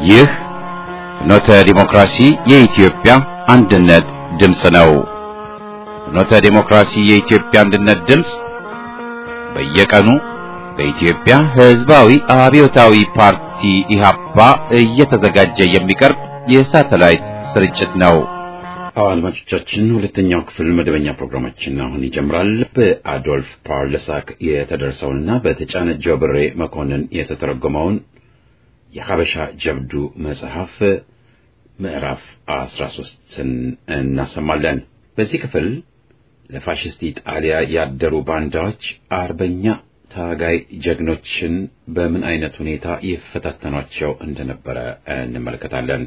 ይህ ፍኖተ ዲሞክራሲ የኢትዮጵያ አንድነት ድምፅ ነው። ፍኖተ ዲሞክራሲ የኢትዮጵያ አንድነት ድምፅ በየቀኑ በኢትዮጵያ ሕዝባዊ አብዮታዊ ፓርቲ ኢህአፓ እየተዘጋጀ የሚቀርብ የሳተላይት ስርጭት ነው። አድማጮቻችን ሁለተኛው ክፍል መደበኛ ፕሮግራማችን አሁን ይጀምራል። በአዶልፍ ፓርለሳክ የተደረሰውንና በተጫነ ጆብሬ መኮንን የተተረጎመውን የሀበሻ ጀብዱ መጽሐፍ ምዕራፍ አስራ ሶስትን እናሰማለን። በዚህ ክፍል ለፋሽስት ኢጣሊያ ያደሩ ባንዳዎች አርበኛ ታጋይ ጀግኖችን በምን አይነት ሁኔታ ይፈታተኗቸው እንደነበረ እንመለከታለን።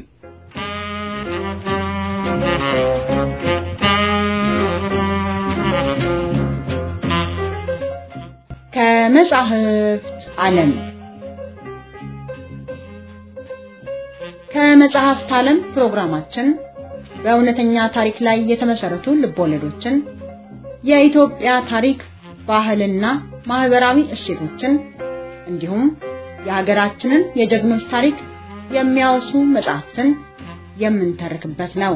ከመጻሕፍት ዓለም ከመጽሐፍት ዓለም ፕሮግራማችን በእውነተኛ ታሪክ ላይ የተመሰረቱ ልቦለዶችን፣ የኢትዮጵያ ታሪክ፣ ባህልና ማህበራዊ እሴቶችን እንዲሁም የሀገራችንን የጀግኖች ታሪክ የሚያወሱ መጽሐፍትን የምንተርክበት ነው።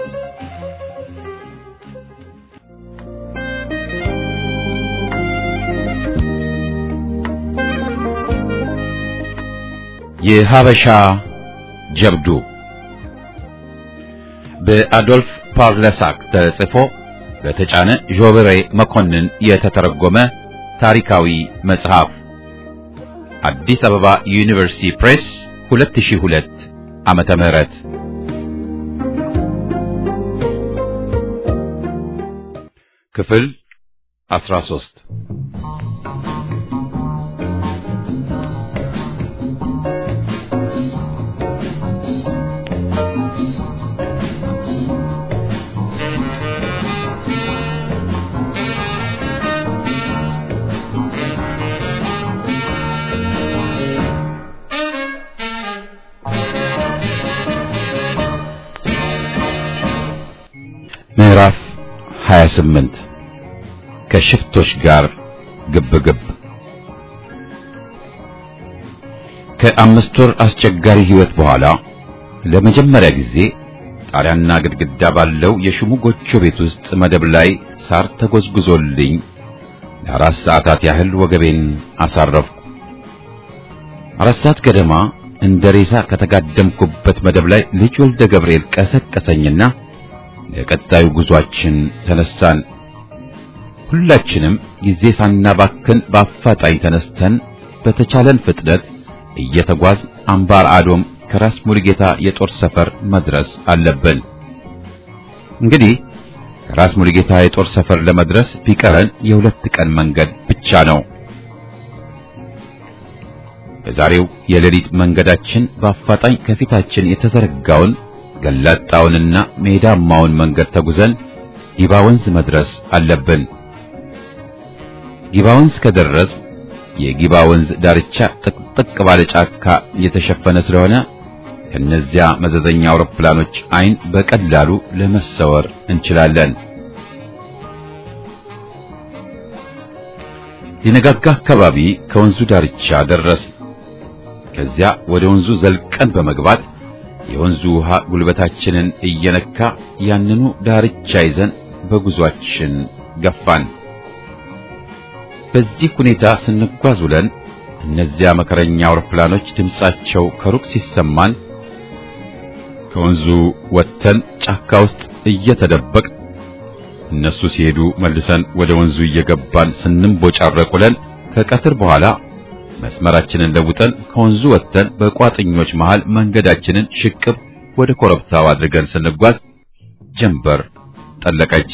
የሀበሻ ጀብዱ በአዶልፍ ፓርለሳክ ተጽፎ በተጫነ ዦብሬ መኮንን የተተረጎመ ታሪካዊ መጽሐፍ አዲስ አበባ ዩኒቨርሲቲ ፕሬስ 2002 ዓመተ ምህረት ክፍል 13 ምዕራፍ 28 ከሽፍቶች ጋር ግብግብ ከአምስት ወር አስቸጋሪ ሕይወት በኋላ ለመጀመሪያ ጊዜ ጣሪያና ግድግዳ ባለው የሽሙ ጎጆ ቤት ውስጥ መደብ ላይ ሳር ተጎዝጉዞልኝ ለአራት ሰዓታት ያህል ወገቤን አሳረፍኩ። አራት ሰዓት ገደማ እንደ ሬሳ ከተጋደምኩበት መደብ ላይ ልጅ ወልደ ገብርኤል ቀሰቀሰኝና ለቀጣዩ ጉዟችን ተነሳን። ሁላችንም ጊዜ ሳናባክን በአፋጣኝ ተነስተን በተቻለን ፍጥነት እየተጓዝ አምባር አዶም ከራስ ሙሉጌታ የጦር ሰፈር መድረስ አለብን። እንግዲህ ከራስ ሙሉጌታ የጦር ሰፈር ለመድረስ ቢቀረን የሁለት ቀን መንገድ ብቻ ነው። በዛሬው የሌሊት መንገዳችን በአፋጣኝ ከፊታችን የተዘረጋውን ገላጣውንና ሜዳማውን መንገድ ተጉዘን ጊባ ወንዝ መድረስ አለብን። ጊባ ወንዝ ከደረስ የጊባ ወንዝ ዳርቻ ጥቅጥቅ ባለ ጫካ የተሸፈነ ስለሆነ ከነዚያ መዘዘኛ አውሮፕላኖች አይን በቀላሉ ለመሰወር እንችላለን። ሊነጋጋ አካባቢ ከወንዙ ዳርቻ ደረስ። ከዚያ ወደ ወንዙ ዘልቀን በመግባት የወንዙ ውሃ ጉልበታችንን እየነካ ያንኑ ዳርቻ ይዘን በጉዟችን ገፋን። በዚህ ሁኔታ ስንጓዝ ውለን እነዚያ መከረኛ አውሮፕላኖች ድምጻቸው ከሩቅ ሲሰማን ከወንዙ ወጥተን ጫካ ውስጥ እየተደበቅ እነሱ ሲሄዱ መልሰን ወደ ወንዙ እየገባን ስንንቦጫረቅ ውለን ከቀትር በኋላ መስመራችንን ለውጠን ከወንዙ ወጥተን በቋጥኞች መሃል መንገዳችንን ሽቅብ ወደ ኮረብታው አድርገን ስንጓዝ ጀንበር ጠለቀች።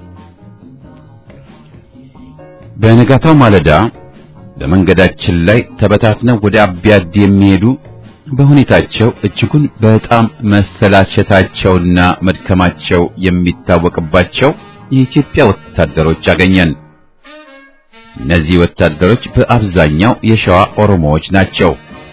በነጋታው ማለዳ በመንገዳችን ላይ ተበታትነው ወደ አቢያድ የሚሄዱ በሁኔታቸው እጅጉን በጣም መሰላቸታቸውና መድከማቸው የሚታወቅባቸው የኢትዮጵያ ወታደሮች አገኘን። እነዚህ ወታደሮች በአብዛኛው የሸዋ ኦሮሞዎች ናቸው።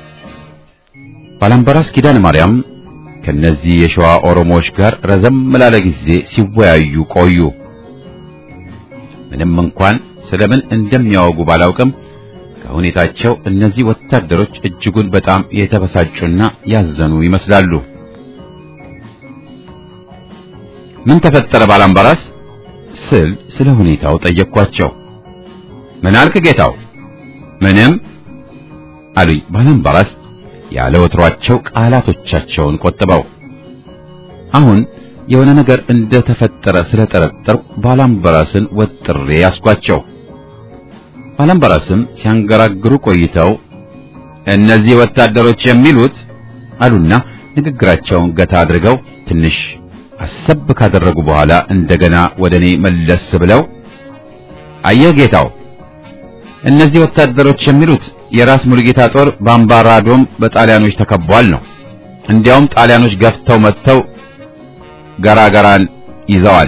ባላምበራስ ኪዳነ ማርያም ከነዚህ የሸዋ ኦሮሞዎች ጋር ረዘም ላለ ጊዜ ሲወያዩ ቆዩ። ምንም እንኳን ስለምን እንደሚያወጉ ባላውቅም በሁኔታቸው እነዚህ ወታደሮች እጅጉን በጣም የተበሳጩና ያዘኑ ይመስላሉ። ምን ተፈጠረ ባላምባራስ ስል ስለ ሁኔታው ጠየቅኳቸው። ምን አልክ ጌታው? ምንም አሉኝ ባላምባራስ ያለ ወትሯቸው ቃላቶቻቸውን ቆጥበው። አሁን የሆነ ነገር እንደተፈጠረ ስለጠረጠርኩ ባላምባራስን ወጥሬ ያስኳቸው። ባላምባራስም ሲያንገራግሩ ቆይተው እነዚህ ወታደሮች የሚሉት አሉና ንግግራቸውን ገታ አድርገው ትንሽ አሰብ ካደረጉ በኋላ እንደገና ወደ እኔ መለስ ብለው አየህ ጌታው፣ እነዚህ ወታደሮች የሚሉት የራስ ሙሉጌታ ጦር በአምባራዶም በጣሊያኖች ተከቧል ነው። እንዲያውም ጣሊያኖች ገፍተው መጥተው ገራገራን ይዘዋል።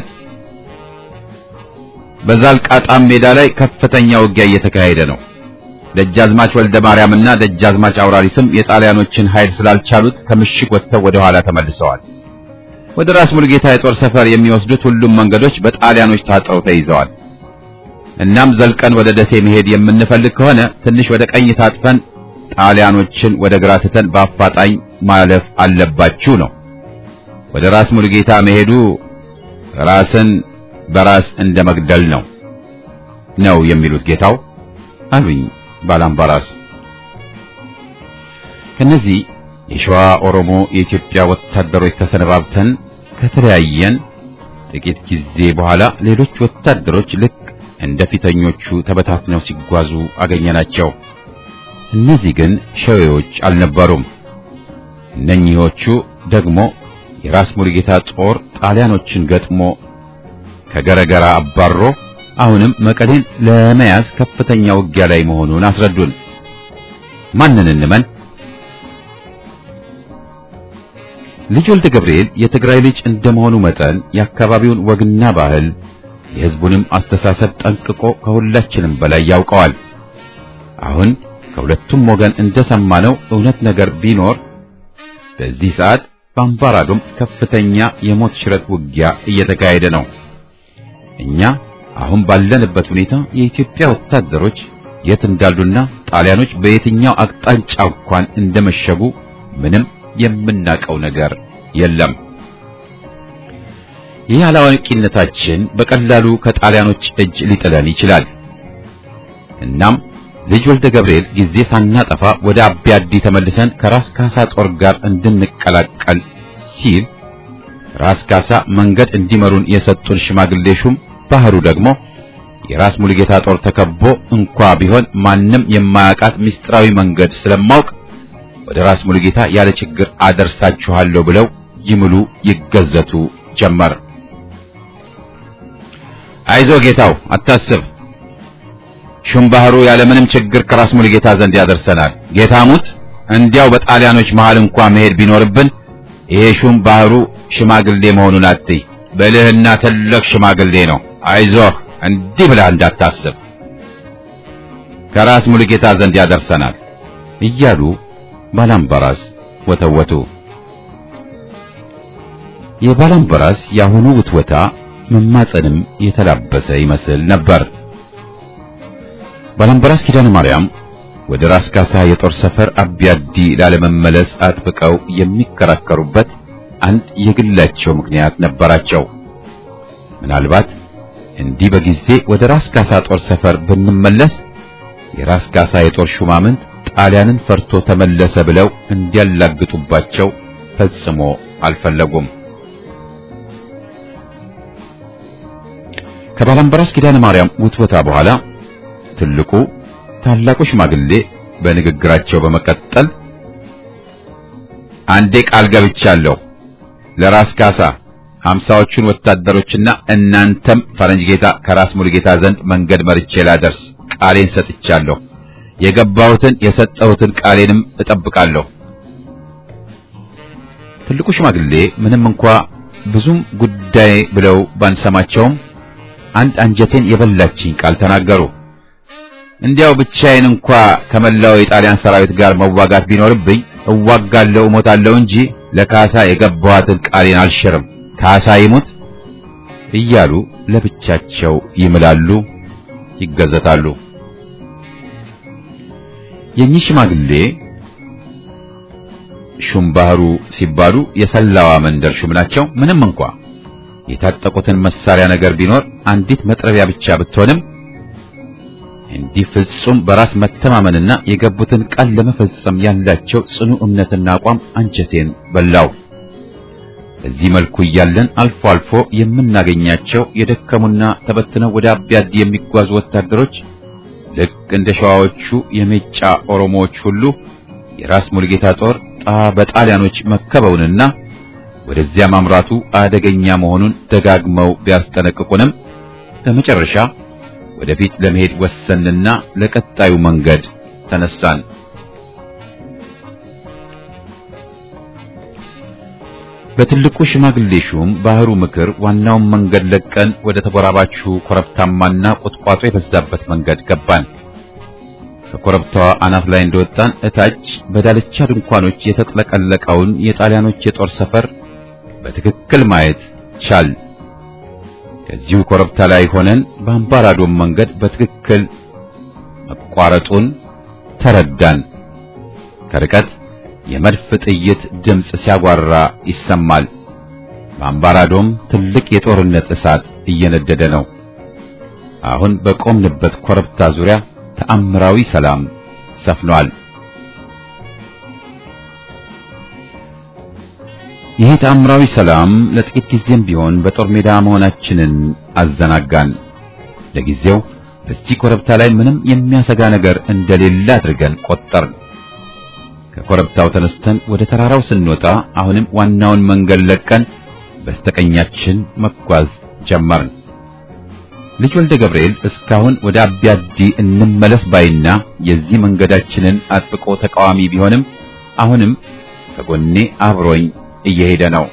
በዛልቃጣም ሜዳ ላይ ከፍተኛ ውጊያ እየተካሄደ ነው። ደጃዝማች ወልደ ማርያምና ደጃዝማች አውራሪስም የጣሊያኖችን ኃይል ስላልቻሉት ከምሽግ ወጥተው ወደ ኋላ ተመልሰዋል። ወደ ራስ ሙሉጌታ የጦር ሰፈር የሚወስዱት ሁሉም መንገዶች በጣሊያኖች ታጥረው ተይዘዋል። እናም ዘልቀን ወደ ደሴ መሄድ የምንፈልግ ከሆነ ትንሽ ወደ ቀኝ ታጥፈን ጣሊያኖችን ወደ ግራ ትተን በአፋጣኝ ማለፍ አለባችሁ ነው። ወደ ራስ ሙሉጌታ መሄዱ ራስን በራስ እንደ መግደል ነው ነው የሚሉት ጌታው አሉኝ ባላምባራስ። ከነዚህ የሸዋ ኦሮሞ የኢትዮጵያ ወታደሮች ተሰነባብተን ከተለያየን ጥቂት ጊዜ በኋላ ሌሎች ወታደሮች ልክ እንደ ፊተኞቹ ተበታትነው ሲጓዙ አገኘናቸው። እነዚህ ግን ሸዌዎች አልነበሩም። እነኚህዎቹ ደግሞ የራስ ሙሉጌታ ጦር ጣሊያኖችን ገጥሞ ከገረገራ አባሮ አሁንም መቀሌን ለመያዝ ከፍተኛ ውጊያ ላይ መሆኑን አስረዱን። ማንን እንመን? ልጅ ወልደ ገብርኤል የትግራይ ልጅ እንደመሆኑ መጠን የአካባቢውን ወግና ባህል የሕዝቡንም አስተሳሰብ ጠንቅቆ ከሁላችንም በላይ ያውቀዋል። አሁን ከሁለቱም ወገን እንደሰማነው እውነት ነገር ቢኖር በዚህ ሰዓት በአምባራዶም ከፍተኛ የሞት ሽረት ውጊያ እየተካሄደ ነው። እኛ አሁን ባለንበት ሁኔታ የኢትዮጵያ ወታደሮች የት እንዳሉና ጣሊያኖች በየትኛው አቅጣጫ እንኳን እንደመሸጉ ምንም የምናውቀው ነገር የለም። ይህ አላዋቂነታችን በቀላሉ ከጣሊያኖች እጅ ሊጥለን ይችላል። እናም ልጅ ወልደ ገብርኤል ጊዜ ሳናጠፋ ወደ አቢያዲ ተመልሰን ከራስ ካሳ ጦር ጋር እንድንቀላቀል ሲል ራስ ካሳ መንገድ እንዲመሩን የሰጡን ሽማግሌ ሹም ባህሩ ደግሞ የራስ ሙሉጌታ ጦር ተከቦ እንኳ ቢሆን ማንም የማያውቃት ምስጢራዊ መንገድ ስለማውቅ ወደ ራስ ሙሉጌታ ያለ ችግር አደርሳችኋለሁ ብለው ይምሉ ይገዘቱ ጀመር። አይዞ ጌታው አታስብ፣ ሹም ባህሩ ያለ ምንም ችግር ከራስ ሙሉጌታ ዘንድ ያደርሰናል። ጌታ ሙት እንዲያው በጣሊያኖች መሃል እንኳ መሄድ ቢኖርብን ይሄ ሹም ባህሩ ሽማግሌ መሆኑን አትይ፣ ብልህና ትልቅ ሽማግሌ ነው። አይዞህ እንዲህ ብለህ እንዳታስብ፣ ከራስ ሙሉጌታ ዘንድ ያደርሰናል እያሉ ባላምባራስ ወተወቱ። የባላምባራስ የአሁኑ ውትወታ መማጸንም የተላበሰ ይመስል ነበር። ባላምባራስ ኪዳነ ማርያም ወደ ራስ ካሳ የጦር ሰፈር አቢያዲ ላለመመለስ አጥብቀው የሚከራከሩበት አንድ የግላቸው ምክንያት ነበራቸው። ምናልባት እንዲህ በጊዜ ወደ ራስ ካሳ ጦር ሰፈር ብንመለስ የራስ ካሳ የጦር ሹማምንት ጣሊያንን ፈርቶ ተመለሰ ብለው እንዲያላግጡባቸው ፈጽሞ አልፈለጉም። ከባላምባራስ ኪዳነ ማርያም ውትወታ በኋላ ትልቁ ታላቁ ሽማግሌ በንግግራቸው በመቀጠል አንዴ ቃል ገብቻለሁ ለራስ ካሳ ሀምሳዎቹን ወታደሮችና እናንተም ፈረንጅ ጌታ ከራስ ሙሉጌታ ዘንድ መንገድ መርቼ ላደርስ ቃሌን ሰጥቻለሁ። የገባሁትን የሰጠሁትን ቃሌንም እጠብቃለሁ። ትልቁ ሽማግሌ ምንም እንኳ ብዙም ጉዳይ ብለው ባንሰማቸውም አንድ አንጀቴን የበላችኝ ቃል ተናገሩ። እንዲያው ብቻዬን እንኳ ከመላው የጣሊያን ሰራዊት ጋር መዋጋት ቢኖርብኝ እዋጋለሁ፣ እሞታለሁ እንጂ ለካሳ የገባኋትን ቃሌን አልሽርም። ካሳ ይሙት እያሉ ለብቻቸው ይምላሉ፣ ይገዘታሉ። የኚህ ሽማግሌ ሹም ባህሩ ሲባሉ የሰላዋ መንደር ሹም ናቸው። ምንም እንኳ የታጠቁትን መሳሪያ ነገር ቢኖር አንዲት መጥረቢያ ብቻ ብትሆንም እንዲህ ፍጹም በራስ መተማመንና የገቡትን ቃል ለመፈጸም ያላቸው ጽኑ እምነትና አቋም አንጀቴን በላው። በዚህ መልኩ እያለን አልፎ አልፎ የምናገኛቸው የደከሙና ተበትነው ወደ አብያዲ የሚጓዙ ወታደሮች ልክ እንደ ሸዋዎቹ የሜጫ ኦሮሞዎች ሁሉ የራስ ሙልጌታ ጦር በጣሊያኖች መከበውንና ወደዚያ ማምራቱ አደገኛ መሆኑን ደጋግመው ቢያስጠነቅቁንም በመጨረሻ ወደፊት ለመሄድ ወሰንና ለቀጣዩ መንገድ ተነሳን። በትልቁ ሽማግሌ ሹም ባህሩ ምክር ዋናውን መንገድ ለቀን ወደ ተጎራባቹ ኮረብታማና ቁጥቋጦ የበዛበት መንገድ ገባን። ከኮረብታዋ አናት ላይ እንደወጣን እታች በዳልቻ ድንኳኖች የተጥለቀለቀውን የጣሊያኖች የጦር ሰፈር በትክክል ማየት ቻል። ከዚሁ ኮረብታ ላይ ሆነን በአምባራዶም መንገድ በትክክል መቋረጡን ተረዳን። ከርቀት የመድፍ ጥይት ድምፅ ሲያጓራ ይሰማል። በአምባራዶም ትልቅ የጦርነት እሳት እየነደደ ነው። አሁን በቆምንበት ኮረብታ ዙሪያ ተአምራዊ ሰላም ሰፍኗል። ይህ ተአምራዊ ሰላም ለጥቂት ጊዜም ቢሆን በጦር ሜዳ መሆናችንን አዘናጋን። ለጊዜው በዚህ ኮረብታ ላይ ምንም የሚያሰጋ ነገር እንደሌለ አድርገን ቆጠርን። ከኮረብታው ተነስተን ወደ ተራራው ስንወጣ አሁንም ዋናውን መንገድ ለቀን በስተቀኛችን መጓዝ ጀመርን። ልጅ ወልደ ገብርኤል እስካሁን ወደ አቢያዲ እንመለስ ባይና የዚህ መንገዳችንን አጥብቆ ተቃዋሚ ቢሆንም አሁንም ከጎኔ አብሮኝ እየሄደ ነው።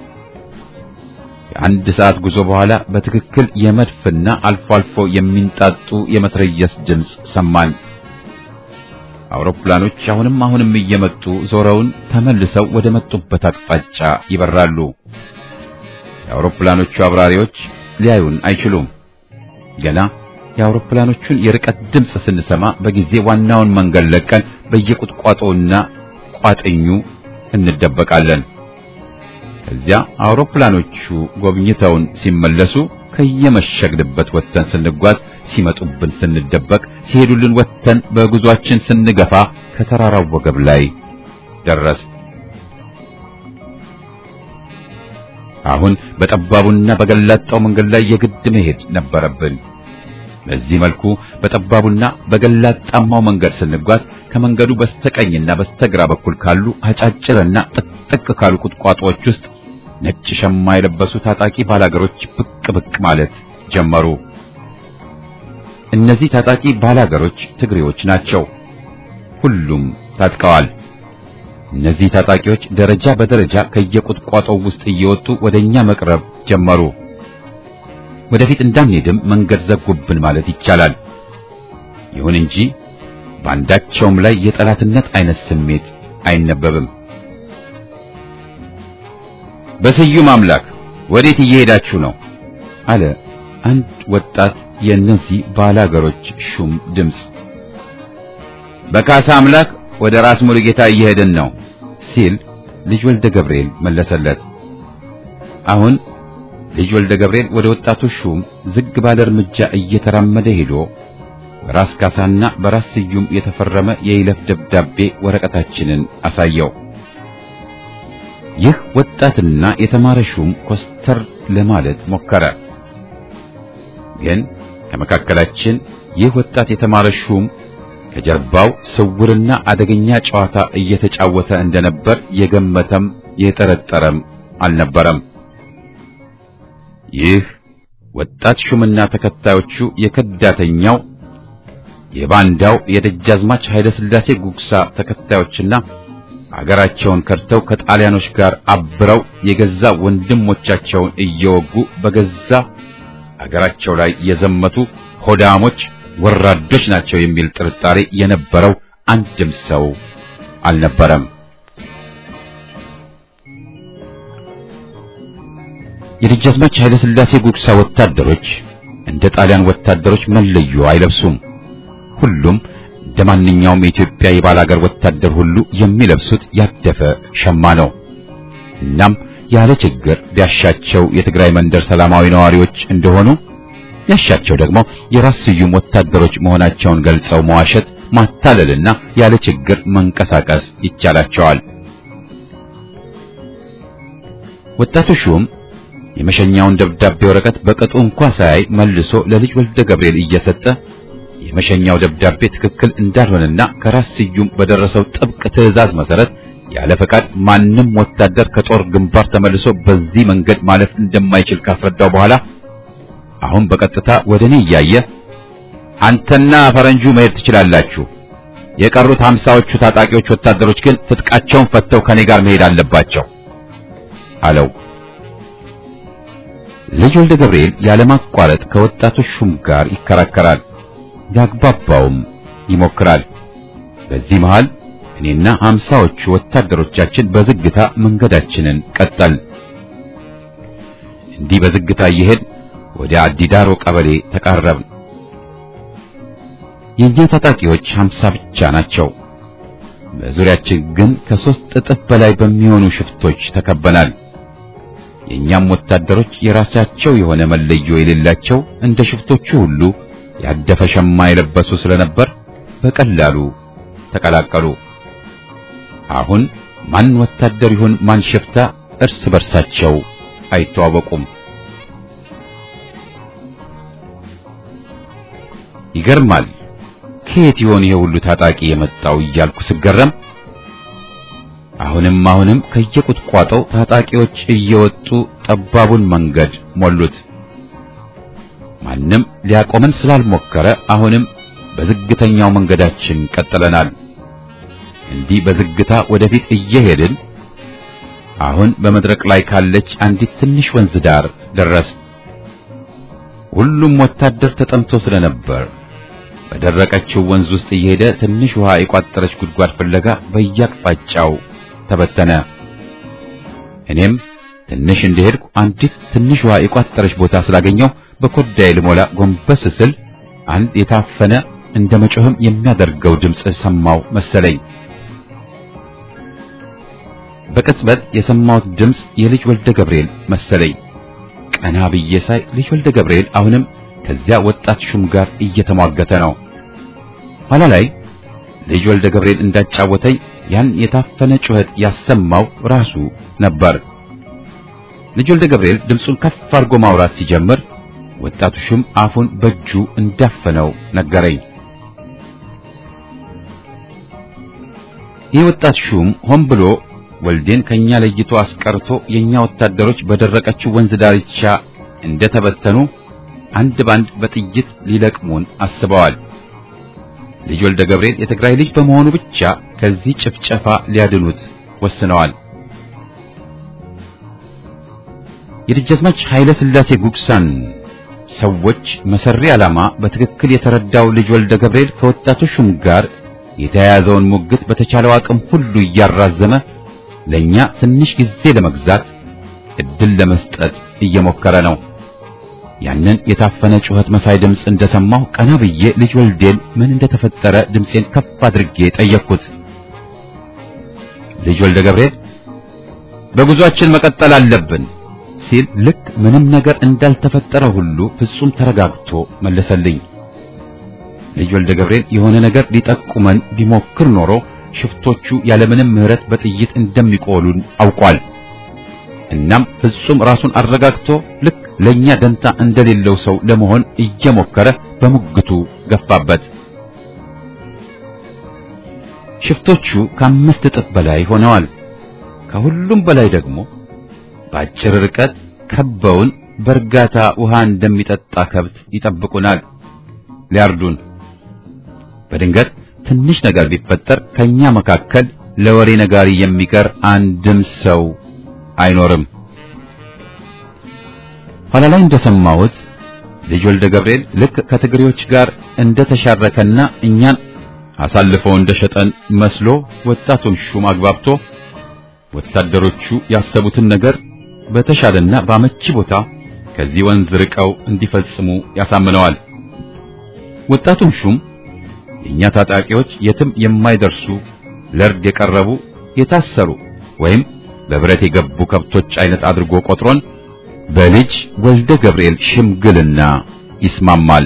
ከአንድ ሰዓት ጉዞ በኋላ በትክክል የመድፍና አልፎ አልፎ የሚንጣጡ የመትረየስ ድምፅ ሰማን። አውሮፕላኖች አሁንም አሁንም እየመጡ ዞረውን ተመልሰው ወደ መጡበት አቅጣጫ ይበራሉ። የአውሮፕላኖቹ አብራሪዎች ሊያዩን አይችሉም። ገና የአውሮፕላኖቹን የርቀት ድምፅ ስንሰማ በጊዜ ዋናውን መንገድ ለቀን በየቁጥቋጦውና ቋጥኙ እንደበቃለን። ከዚያ አውሮፕላኖቹ ጎብኝተውን ሲመለሱ ከየመሸግንበት ወጥተን ስንጓዝ ሲመጡብን ስንደበቅ፣ ሲሄዱልን ወጥተን በጉዟችን ስንገፋ ከተራራው ወገብ ላይ ደረስ። አሁን በጠባቡና በገላጣው መንገድ ላይ የግድ መሄድ ነበረብን። በዚህ መልኩ በጠባቡና በገላጣማው መንገድ ስንጓዝ ከመንገዱ በስተቀኝና በስተግራ በኩል ካሉ አጫጭርና ጥቅጥቅ ካሉ ቁጥቋጦዎች ውስጥ ነጭ ሸማ የለበሱ ታጣቂ ባላገሮች ብቅ ብቅ ማለት ጀመሩ። እነዚህ ታጣቂ ባላገሮች ትግሬዎች ናቸው። ሁሉም ታጥቀዋል። እነዚህ ታጣቂዎች ደረጃ በደረጃ ከየቁጥቋጦው ውስጥ እየወጡ ወደኛ መቅረብ ጀመሩ። ወደፊት እንዳንሄድም መንገድ ዘጉብን ማለት ይቻላል። ይሁን እንጂ በአንዳቸውም ላይ የጠላትነት አይነት ስሜት አይነበብም። በስዩም አምላክ ወዴት እየሄዳችሁ ነው? አለ አንድ ወጣት የእነዚህ ባላገሮች ሹም ድምፅ። በካሳ አምላክ ወደ ራስ ሙሉጌታ እየሄድን ነው ሲል ልጅ ወልደ ገብርኤል መለሰለት። አሁን ልጅ ወልደ ገብርኤል ወደ ወጣቱ ሹም ዝግ ባለ እርምጃ እየተራመደ ሄዶ በራስ ካሳና በራስ ስዩም የተፈረመ የይለፍ ደብዳቤ ወረቀታችንን አሳየው። ይህ ወጣትና የተማረ ሹም ኮስተር ለማለት ሞከረ። ግን ከመካከላችን ይህ ወጣት የተማረ ሹም ከጀርባው ስውርና አደገኛ ጨዋታ እየተጫወተ እንደነበር የገመተም የጠረጠረም አልነበረም። ይህ ወጣት ሹምና ተከታዮቹ የከዳተኛው የባንዳው የደጃዝማች ኃይለ ሥላሴ ጉግሳ ተከታዮችና አገራቸውን ከድተው ከጣሊያኖች ጋር አብረው የገዛ ወንድሞቻቸውን እየወጉ በገዛ አገራቸው ላይ የዘመቱ ሆዳሞች ወራዶች ናቸው የሚል ጥርጣሬ የነበረው አንድም ሰው አልነበረም። የደጃዝማች ኃይለ ሥላሴ ጉግሳ ወታደሮች እንደ ጣሊያን ወታደሮች መለዮ አይለብሱም። ሁሉም እንደ ማንኛውም የኢትዮጵያ የባላገር ወታደር ሁሉ የሚለብሱት ያደፈ ሸማ ነው። እናም ያለ ችግር ቢያሻቸው የትግራይ መንደር ሰላማዊ ነዋሪዎች እንደሆኑ ያሻቸው ደግሞ የራስ ስዩም ወታደሮች መሆናቸውን ገልጸው መዋሸት፣ ማታለልና ያለ ችግር መንቀሳቀስ ይቻላቸዋል። ወጣቱ ሹም የመሸኛውን ደብዳቤ ወረቀት በቅጡ እንኳ ሳያይ መልሶ ለልጅ ወልደ ገብርኤል እየሰጠ የመሸኛው ደብዳቤ ትክክል እንዳልሆነና ከራስ ስዩም በደረሰው ጥብቅ ትዕዛዝ መሰረት ያለ ፈቃድ ማንም ወታደር ከጦር ግንባር ተመልሶ በዚህ መንገድ ማለፍ እንደማይችል ካስረዳው በኋላ አሁን በቀጥታ ወደ እኔ እያየ አንተና ፈረንጁ መሄድ ትችላላችሁ፣ የቀሩት ሀምሳዎቹ ታጣቂዎች ወታደሮች ግን ትጥቃቸውን ፈተው ከኔ ጋር መሄድ አለባቸው አለው። ልጅ ወልደ ገብርኤል ያለማቋረጥ ከወጣቶች ሹም ጋር ይከራከራል፣ ያግባባውም ይሞክራል። በዚህ መሃል እኔና ሀምሳዎቹ ወታደሮቻችን በዝግታ መንገዳችንን ቀጠል። እንዲህ በዝግታ እየሄድ ወደ አዲዳሮ ቀበሌ ተቃረብን። የኛ ታጣቂዎች ሀምሳ ብቻ ናቸው። በዙሪያችን ግን ከሶስት እጥፍ በላይ በሚሆኑ ሽፍቶች ተከበናል። የኛም ወታደሮች የራሳቸው የሆነ መለዮ የሌላቸው እንደ ሽፍቶቹ ሁሉ ያደፈ ሸማ የለበሱ ስለነበር በቀላሉ ተቀላቀሉ። አሁን ማን ወታደር ይሁን ማን ሽፍታ እርስ በርሳቸው አይተዋወቁም። ይገርማል። ከየት ይሆን ይሄ ሁሉ ታጣቂ የመጣው እያልኩ ስገረም አሁንም አሁንም ከየቁጥቋጦው ታጣቂዎች እየወጡ ጠባቡን መንገድ ሞሉት። ማንም ሊያቆመን ስላልሞከረ አሁንም በዝግተኛው መንገዳችን ቀጥለናል። እንዲህ በዝግታ ወደፊት እየሄድን አሁን በመድረቅ ላይ ካለች አንዲት ትንሽ ወንዝ ዳር ደረስ። ሁሉም ወታደር ተጠምቶ ስለነበር በደረቀችው ወንዝ ውስጥ እየሄደ ትንሽ ውሃ የቋጠረች ጉድጓድ ፍለጋ በየአቅጣጫው ተበተነ። እኔም ትንሽ እንደሄድኩ አንዲት ትንሽ ውሃ የቋጠረች ቦታ ስላገኘው በኮዳዬ ልሞላ ጎንበስ ስል አንድ የታፈነ እንደ መጮህም የሚያደርገው ድምፅ ሰማው መሰለኝ። በቅጽበት የሰማሁት ድምፅ የልጅ ወልደ ገብርኤል መሰለኝ። ቀና ብዬ ሳይ ልጅ ወልደ ገብርኤል አሁንም ከዚያ ወጣት ሹም ጋር እየተሟገተ ነው። ኋላ ላይ ልጅ ወልደ ገብርኤል እንዳጫወተኝ ያን የታፈነ ጩኸት ያሰማው ራሱ ነበር። ልጅ ወልደ ገብርኤል ድምፁን ከፍ አድርጎ ማውራት ሲጀምር ወጣቱ ሹም አፉን በእጁ እንዳፈነው ነገረኝ። ይህ ወጣት ሹም ሆን ብሎ ወልዴን ከኛ ለይቶ አስቀርቶ የኛ ወታደሮች በደረቀችው ወንዝ ዳርቻ እንደተበተኑ አንድ ባንድ በጥይት ሊለቅሙን አስበዋል። ልጅ ወልደ ገብርኤል የትግራይ ልጅ በመሆኑ ብቻ ከዚህ ጭፍጨፋ ሊያድኑት ወስነዋል። የደጃዝማች ኃይለ ሥላሴ ጉግሳን ሰዎች መሰሪ ዓላማ በትክክል የተረዳው ልጅ ወልደ ገብርኤል ከወጣቱ ሹም ጋር የተያያዘውን ሙግት በተቻለው አቅም ሁሉ እያራዘመ ለኛ ትንሽ ጊዜ ለመግዛት እድል ለመስጠት እየሞከረ ነው። ያንን የታፈነ ጩኸት መሳይ ድምፅ እንደሰማሁ ቀና ብዬ ልጅ ወልዴን ምን እንደተፈጠረ ድምፄን ከፍ አድርጌ ጠየቅኩት። ልጅ ወልደ ገብርኤል በጉዟችን መቀጠል አለብን ሲል ልክ ምንም ነገር እንዳልተፈጠረ ሁሉ ፍጹም ተረጋግቶ መለሰልኝ። ልጅ ወልደ ገብርኤል የሆነ ነገር ሊጠቁመን ቢሞክር ኖሮ ሽፍቶቹ ያለምንም ምሕረት በጥይት እንደሚቆሉን አውቋል። እናም ፍጹም ራሱን አረጋግቶ ልክ ለኛ ደንታ እንደሌለው ሰው ለመሆን እየሞከረ በሙግቱ ገፋበት። ሽፍቶቹ ከአምስት እጥፍ በላይ ሆነዋል። ከሁሉም በላይ ደግሞ በአጭር ርቀት ከበውን በእርጋታ ውሃ እንደሚጠጣ ከብት ይጠብቁናል፣ ሊያርዱን። በድንገት ትንሽ ነገር ቢፈጠር ከኛ መካከል ለወሬ ነጋሪ የሚቀር አንድም ሰው አይኖርም። ኋላ ላይ እንደሰማሁት ልጅ ወልደ ገብርኤል ልክ ከትግሬዎች ጋር እንደተሻረከና እኛን አሳልፎ እንደሸጠን መስሎ ወጣቱን ሹም አግባብቶ ወታደሮቹ ያሰቡትን ነገር በተሻለና በአመቺ ቦታ ከዚህ ወንዝ ርቀው እንዲፈጽሙ ያሳምነዋል። ወጣቱም ሹም የእኛ ታጣቂዎች የትም የማይደርሱ ለርድ የቀረቡ የታሰሩ ወይም በብረት የገቡ ከብቶች አይነት አድርጎ ቆጥሮን በልጅ ወልደ ገብርኤል ሽምግልና ይስማማል።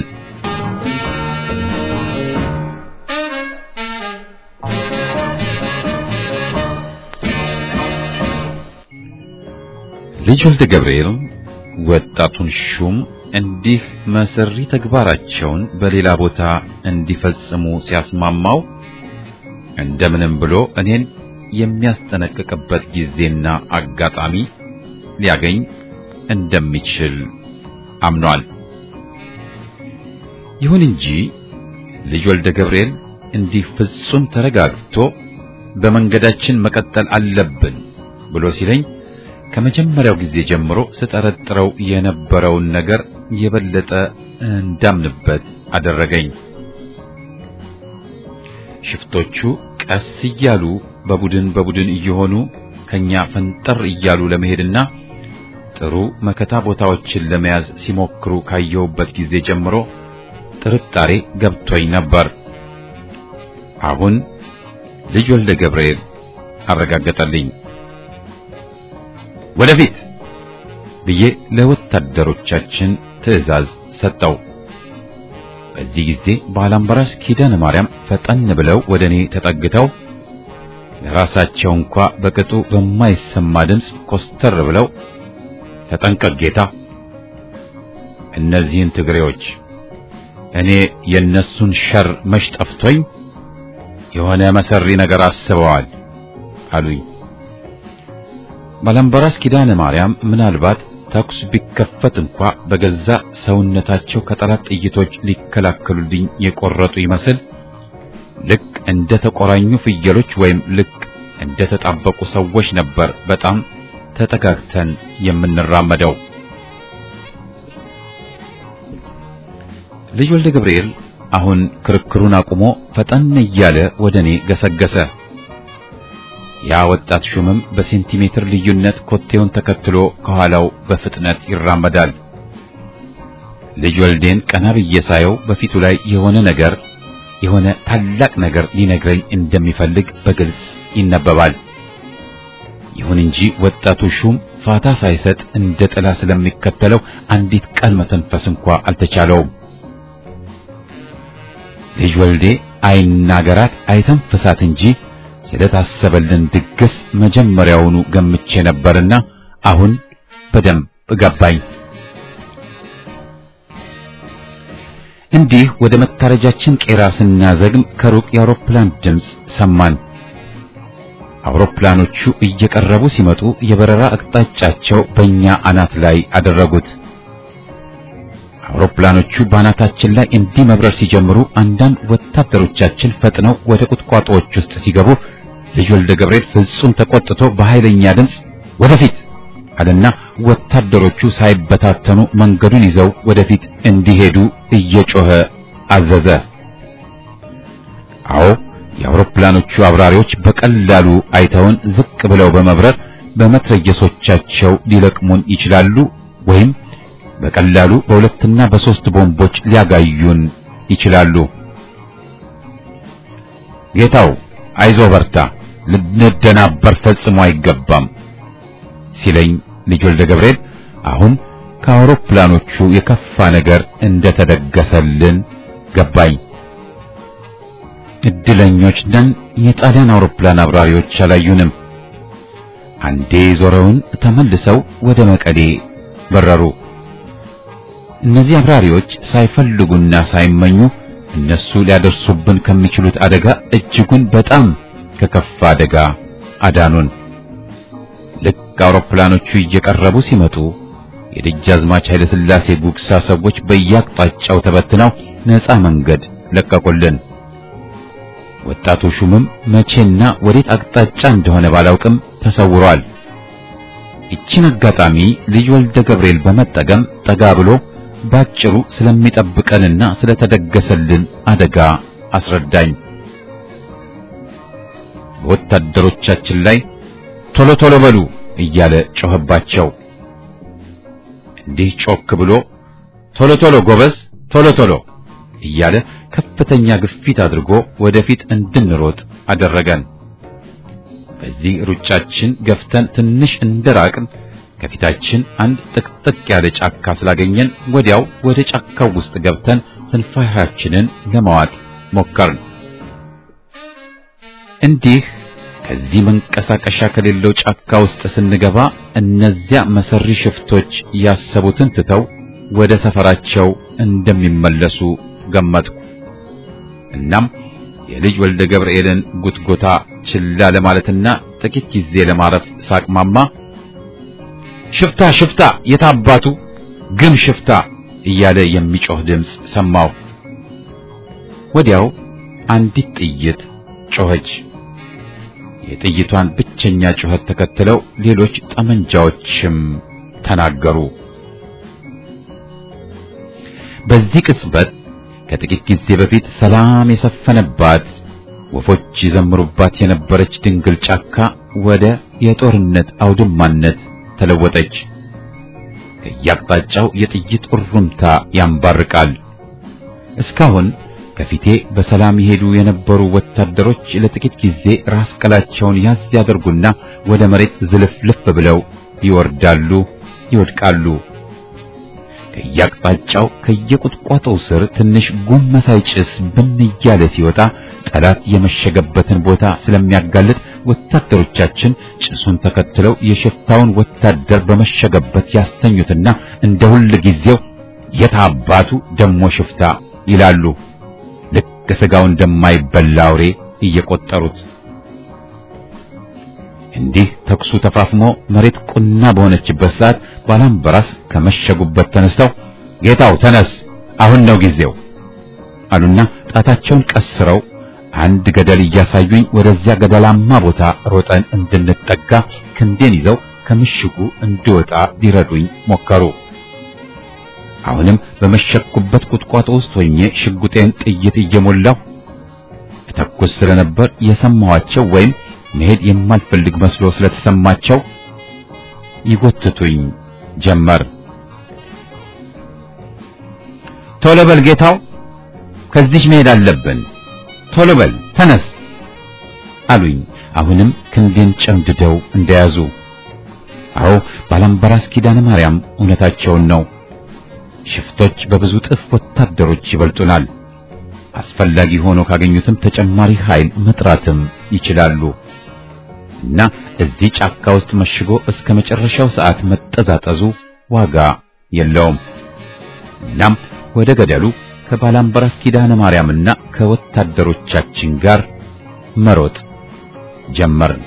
ልጅ ወልደ ገብርኤል ወጣቱን ሹም እንዲህ መሰሪ ተግባራቸውን በሌላ ቦታ እንዲፈጽሙ ሲያስማማው እንደምንም ብሎ እኔን የሚያስጠነቅቅበት ጊዜና አጋጣሚ ሊያገኝ እንደሚችል አምኗል። ይሁን እንጂ ልጅ ወልደ ገብርኤል እንዲህ ፍጹም ተረጋግቶ በመንገዳችን መቀጠል አለብን ብሎ ሲለኝ ከመጀመሪያው ጊዜ ጀምሮ ስጠረጥረው የነበረውን ነገር የበለጠ እንዳምንበት አደረገኝ። ሽፍቶቹ ቀስ እያሉ በቡድን በቡድን እየሆኑ ከኛ ፈንጠር እያሉ ለመሄድና ጥሩ መከታ ቦታዎችን ለመያዝ ሲሞክሩ ካየሁበት ጊዜ ጀምሮ ጥርጣሬ ገብቶኝ ነበር። አሁን ልጅ ወልደ ገብርኤል አረጋገጠልኝ። ወደፊት ብዬ ለወታደሮቻችን ትዕዛዝ ሰጠው። በዚህ ጊዜ ባላምባራስ ኪዳነ ማርያም ፈጠን ብለው ወደ እኔ ተጠግተው ለራሳቸው እንኳ በቅጡ በማይሰማ ድምፅ ኮስተር ብለው ተጠንቀቅ ጌታ፣ እነዚህን ትግሬዎች እኔ የነሱን ሸር መሽ ጠፍቶኝ የሆነ መሰሪ ነገር አስበዋል አሉኝ። ባላምባራስ ኪዳነ ማርያም ምናልባት ተኩስ ቢከፈት እንኳ በገዛ ሰውነታቸው ከጠላት ጥይቶች ሊከላከሉልኝ የቆረጡ ይመስል ልክ እንደ ተቆራኙ ፍየሎች ወይም ልክ እንደ ተጣበቁ ሰዎች ነበር በጣም ተጠጋግተን የምንራመደው። ልጅ ወልደ ገብርኤል አሁን ክርክሩን አቁሞ ፈጠን እያለ ወደ እኔ ገሰገሰ። ያ ወጣት ሹምም በሴንቲሜትር ልዩነት ኮቴውን ተከትሎ ከኋላው በፍጥነት ይራመዳል። ልጅ ወልዴን ቀና ብዬ ሳየው በፊቱ ላይ የሆነ ነገር የሆነ ታላቅ ነገር ሊነግረኝ እንደሚፈልግ በግልጽ ይነበባል። ይሁን እንጂ ወጣቱ ሹም ፋታ ሳይሰጥ እንደ ጥላ ስለሚከተለው አንዲት ቃል መተንፈስ እንኳ አልተቻለውም። ልጅ ወልዴ አይናገራት አይተንፍሳት እንጂ ስለታሰበልን ድግስ መጀመሪያውኑ ገምቼ ነበርና አሁን በደንብ ገባኝ። እንዲህ ወደ መታረጃችን ቄራ ስናዘግም ከሩቅ የአውሮፕላን ድምፅ ሰማን። አውሮፕላኖቹ እየቀረቡ ሲመጡ የበረራ አቅጣጫቸው በእኛ አናት ላይ አደረጉት። አውሮፕላኖቹ በአናታችን ላይ እንዲህ መብረር ሲጀምሩ አንዳንድ ወታደሮቻችን ፈጥነው ወደ ቁጥቋጦዎች ውስጥ ሲገቡ ልጅ ወልደ ገብርኤል ፍጹም ተቆጥቶ በኃይለኛ ድምፅ ወደፊት አለና ወታደሮቹ ሳይበታተኑ መንገዱን ይዘው ወደፊት እንዲሄዱ እየጮኸ አዘዘ። አዎ የአውሮፕላኖቹ አብራሪዎች በቀላሉ አይተውን ዝቅ ብለው በመብረር በመትረየሶቻቸው ሊለቅሙን ይችላሉ ወይም በቀላሉ በሁለትና በሶስት ቦምቦች ሊያጋዩን ይችላሉ። ጌታው አይዞ በርታ፣ ልንደናበር ፈጽሞ አይገባም ሲለኝ ልጅ ወልደ ገብርኤል አሁን ከአውሮፕላኖቹ የከፋ ነገር እንደተደገሰልን ገባኝ። እድለኞች ነን። የጣሊያን አውሮፕላን አብራሪዎች አላዩንም። አንዴ ዞረውን ተመልሰው ወደ መቀሌ በረሩ። እነዚህ አብራሪዎች ሳይፈልጉና ሳይመኙ እነሱ ሊያደርሱብን ከሚችሉት አደጋ እጅጉን በጣም ከከፋ አደጋ አዳኑን። ልክ አውሮፕላኖቹ እየቀረቡ ሲመጡ የደጃዝማች ኃይለ ሥላሴ ጉግሳ ሰዎች በየአቅጣጫው ተበትነው ነፃ መንገድ ለቀቁልን። ወጣቱ ሹምም መቼና ወዴት አቅጣጫ እንደሆነ ባላውቅም ተሰውሯል። ይችን አጋጣሚ ልጅ ወልደ ገብርኤል በመጠቀም ጠጋ ብሎ ባጭሩ ስለሚጠብቀንና ስለተደገሰልን አደጋ አስረዳኝ። በወታደሮቻችን ላይ ቶሎ ቶሎ በሉ እያለ ጮኸባቸው። እንዲህ ጮክ ብሎ ቶሎ ቶሎ ጎበዝ፣ ቶሎ ቶሎ እያለ ከፍተኛ ግፊት አድርጎ ወደፊት እንድንሮጥ አደረገን። በዚህ ሩጫችን ገፍተን ትንሽ እንደራቅን ከፊታችን አንድ ጥቅጥቅ ያለ ጫካ ስላገኘን ወዲያው ወደ ጫካው ውስጥ ገብተን ትንፋሻችንን ለማዋጥ ሞከርን። እንዲህ ከዚህ መንቀሳቀሻ ከሌለው ጫካ ውስጥ ስንገባ እነዚያ መሰሪ ሽፍቶች ያሰቡትን ትተው ወደ ሰፈራቸው እንደሚመለሱ ገመትኩ። እናም የልጅ ወልደ ገብርኤልን ጉትጎታ ችላ ለማለትና ጥቂት ጊዜ ለማረፍ ሳቅማማ ሽፍታ ሽፍታ የታባቱ ግም ሽፍታ እያለ የሚጮህ ድምፅ ሰማሁ። ወዲያው አንዲት ጥይት ጮኸች። የጥይቷን ብቸኛ ጩኸት ተከትለው ሌሎች ጠመንጃዎችም ተናገሩ። በዚህ ቅጽበት ከጥቂት ጊዜ በፊት ሰላም የሰፈነባት ወፎች ይዘምሩባት የነበረች ድንግል ጫካ ወደ የጦርነት አውድማነት ተለወጠች። ከየአቅጣጫው የጥይት እሩምታ ያንባርቃል። እስካሁን ከፊቴ በሰላም ይሄዱ የነበሩ ወታደሮች ለጥቂት ጊዜ ራስ ቅላቸውን ያዝ ያደርጉና ወደ መሬት ዝልፍልፍ ብለው ይወርዳሉ፣ ይወድቃሉ። ከየአቅጣጫው ከየቁጥቋጦው ስር ትንሽ ጉም መሳይ ጭስ ብን እያለ ሲወጣ ጠላት የመሸገበትን ቦታ ስለሚያጋልጥ ወታደሮቻችን ጭሱን ተከትለው የሽፍታውን ወታደር በመሸገበት ያስተኙትና እንደ ሁል ጊዜው የታባቱ ደሞ ሽፍታ ይላሉ። ልክ ስጋው እንደማይበላ አውሬ እየቆጠሩት እንዲህ ተኩሱ ተፋፍሞ መሬት ቁና በሆነችበት ሰዓት ባላምበራስ ከመሸጉበት ተነስተው ጌታው ተነስ፣ አሁን ነው ጊዜው አሉና ጣታቸውን ቀስረው አንድ ገደል እያሳዩኝ ወደዚያ ገደላማ ቦታ ሮጠን እንድንጠጋ ክንዴን ይዘው ከምሽጉ እንድወጣ ሊረዱኝ ሞከሩ። አሁንም በመሸኩበት ቁጥቋጦ ውስጥ ሆኜ ሽጉጤን ጥይት እየሞላሁ ተኩስ ስለነበር የሰማኋቸው ወይም መሄድ የማልፈልግ መስሎ ስለተሰማቸው ይጎትቱኝ ጀመር። ቶሎ በል ጌታው፣ ከዚህ መሄድ አለብን። ቶሎ በል ተነስ አሉኝ። አሁንም ክንዴን ጨምድደው እንደያዙ። አዎ ባላምበራስ ኪዳነ ማርያም እውነታቸውን ነው። ሽፍቶች በብዙ ጥፍ ወታደሮች ይበልጡናል። አስፈላጊ ሆኖ ካገኙትም ተጨማሪ ኃይል መጥራትም ይችላሉ እና እዚህ ጫካ ውስጥ መሽጎ እስከ መጨረሻው ሰዓት መጠዛጠዙ ዋጋ የለውም። እናም ወደ ገደሉ ከባላምበራስ ኪዳነ ማርያምና ከወታደሮቻችን ጋር መሮጥ ጀመርን።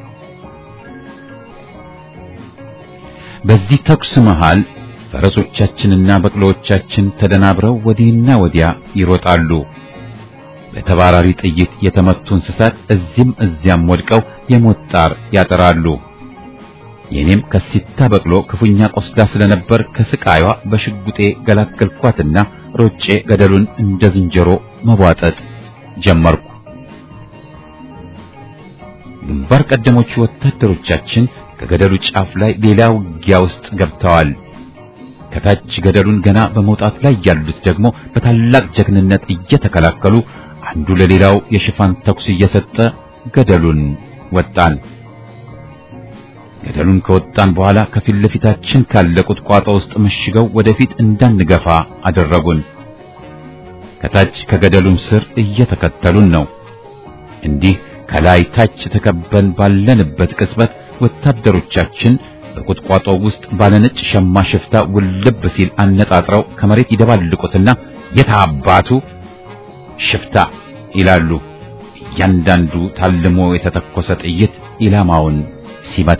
በዚህ ተኩስ መሃል ፈረሶቻችንና በቅሎዎቻችን ተደናብረው ወዲህና ወዲያ ይሮጣሉ። በተባራሪ ጥይት የተመቱ እንስሳት እዚህም እዚያም ወድቀው የሞት ጣር ያጠራሉ። የኔም ከሲታ በቅሎ ክፉኛ ቆስላ ስለነበር ከስቃይዋ በሽጉጤ ገላገልኳትና ሮጬ ገደሉን እንደ ዝንጀሮ መቧጠጥ ጀመርኩ። ግንባር ቀደሞቹ ወታደሮቻችን ከገደሉ ጫፍ ላይ ሌላ ውጊያ ውስጥ ገብተዋል። ከታች ገደሉን ገና በመውጣት ላይ ያሉት ደግሞ በታላቅ ጀግንነት እየተከላከሉ አንዱ ለሌላው የሽፋን ተኩስ እየሰጠ ገደሉን ወጣን። ገደሉን ከወጣን በኋላ ከፊት ለፊታችን ካለ ቁጥቋጦ ውስጥ መሽገው ወደፊት እንዳንገፋ አደረጉን። ከታች ከገደሉም ስር እየተከተሉን ነው። እንዲህ ከላይ ታች ተከበን ባለንበት ቅጽበት ወታደሮቻችን በቁጥቋጦ ውስጥ ባለነጭ ሸማ ሽፍታ ውልብ ሲል አነጣጥረው ከመሬት ይደባልቁትና የታባቱ ሽፍታ ይላሉ። እያንዳንዱ ታልሞ የተተኮሰ ጥይት ኢላማውን ሲመታ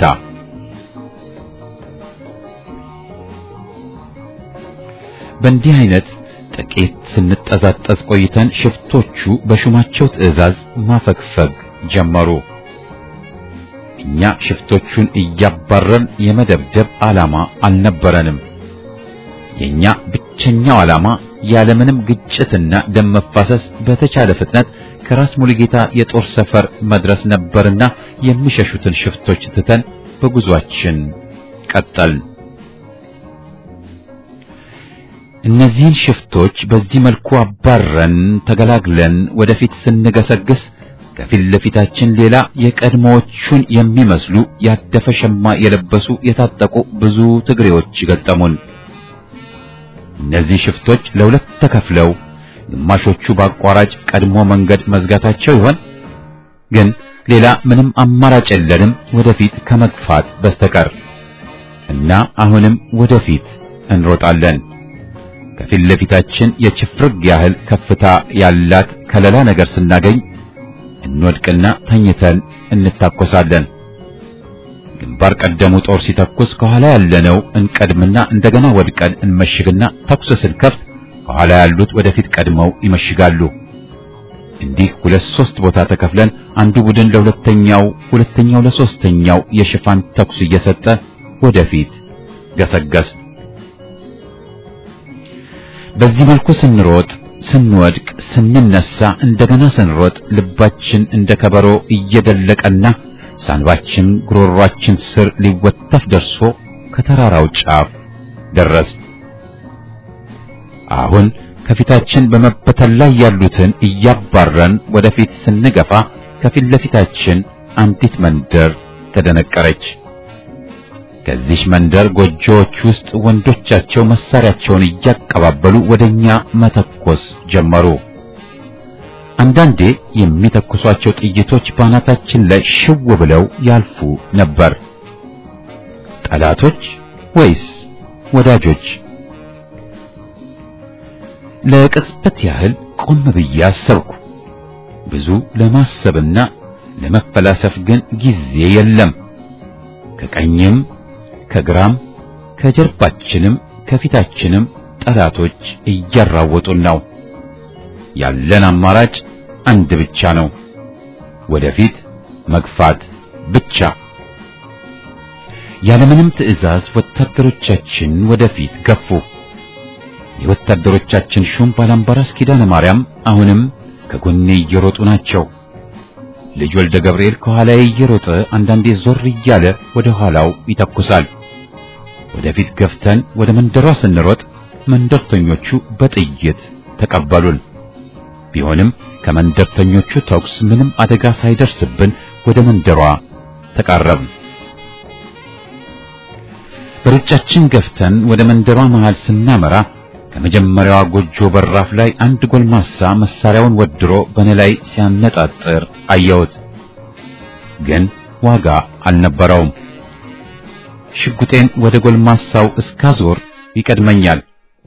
በእንዲህ አይነት ጥቂት ስንጠዛጠዝ ቆይተን ሽፍቶቹ በሹማቸው ትዕዛዝ ማፈግፈግ ጀመሩ። እኛ ሽፍቶቹን እያባረን የመደብደብ ዓላማ አልነበረንም። የኛ ብቸኛው ዓላማ ያለምንም ግጭትና ደም መፋሰስ በተቻለ ፍጥነት ከራስ ሙሉጌታ የጦር ሰፈር መድረስ ነበርና የሚሸሹትን ሽፍቶች ትተን በጉዟችን ቀጠል። እነዚህን ሽፍቶች በዚህ መልኩ አባረን ተገላግለን ወደፊት ስንገሰግስ ከፊት ለፊታችን ሌላ የቀድሞዎቹን የሚመስሉ ያደፈ ሸማ የለበሱ የታጠቁ ብዙ ትግሬዎች ገጠሙን። እነዚህ ሽፍቶች ለሁለት ተከፍለው ግማሾቹ በአቋራጭ ቀድሞ መንገድ መዝጋታቸው ይሆን? ግን ሌላ ምንም አማራጭ የለንም ወደፊት ከመግፋት በስተቀር እና አሁንም ወደፊት እንሮጣለን። ከፊት ለፊታችን የችፍርግ ያህል ከፍታ ያላት ከለላ ነገር ስናገኝ እንወድቅና ተኝተን እንታኮሳለን። ግንባር ቀደሙ ጦር ሲተኩስ ከኋላ ያለነው እንቀድምና እንደገና ወድቀን እንመሽግና ተኩስ ስንከፍት ከኋላ ያሉት ወደፊት ቀድመው ይመሽጋሉ። እንዲህ ሁለት ሶስት ቦታ ተከፍለን አንዱ ቡድን ለሁለተኛው፣ ሁለተኛው ለሶስተኛው የሽፋን ተኩስ እየሰጠ ወደፊት ገሰገስ። በዚህ መልኩ ስንሮጥ፣ ስንወድቅ፣ ስንነሳ፣ እንደገና ስንሮጥ ልባችን እንደ ከበሮ እየደለቀና ሳንባችን ጉሮሯችን ስር ሊወተፍ ደርሶ ከተራራው ጫፍ ደረስ። አሁን ከፊታችን በመበተን ላይ ያሉትን እያባረን ወደፊት ስንገፋ ከፊት ለፊታችን አንዲት መንደር ተደነቀረች። ከዚች መንደር ጎጆዎች ውስጥ ወንዶቻቸው መሳሪያቸውን እያቀባበሉ ወደኛ መተኮስ ጀመሩ። አንዳንዴ የሚተኩሷቸው ጥይቶች ባናታችን ላይ ሽው ብለው ያልፉ ነበር። ጠላቶች ወይስ ወዳጆች? ለቅጽበት ያህል ቆም ብዬ አሰብኩ። ብዙ ለማሰብና ለመፈላሰፍ ግን ጊዜ የለም። ከቀኝም ከግራም ከጀርባችንም ከፊታችንም ጠላቶች እያራወጡን ነው። ያለን አማራጭ አንድ ብቻ ነው፣ ወደፊት መግፋት ብቻ። ያለምንም ትዕዛዝ ወታደሮቻችን ወደፊት ገፉ። የወታደሮቻችን ሹም ባላምባራስ ኪዳነ ማርያም አሁንም ከጎኔ እየሮጡ ናቸው። ልጅ ወልደ ገብርኤል ከኋላዬ እየሮጠ አንዳንዴ ዞር እያለ ወደ ኋላው ይተኩሳል። ወደፊት ገፍተን ወደ መንደሯ ስንሮጥ መንደርተኞቹ በጥይት ተቀበሉን። ቢሆንም ከመንደርተኞቹ ተኩስ ምንም አደጋ ሳይደርስብን ወደ መንደሯ ተቃረብን። በሩጫችን ገፍተን ወደ መንደሯ መሃል ስናመራ ከመጀመሪያዋ ጎጆ በራፍ ላይ አንድ ጎልማሳ መሳሪያውን ወድሮ በእኔ ላይ ሲያነጣጥር አየሁት። ግን ዋጋ አልነበረውም። ሽጉጤን ወደ ጎልማሳው እስካዞር ይቀድመኛል።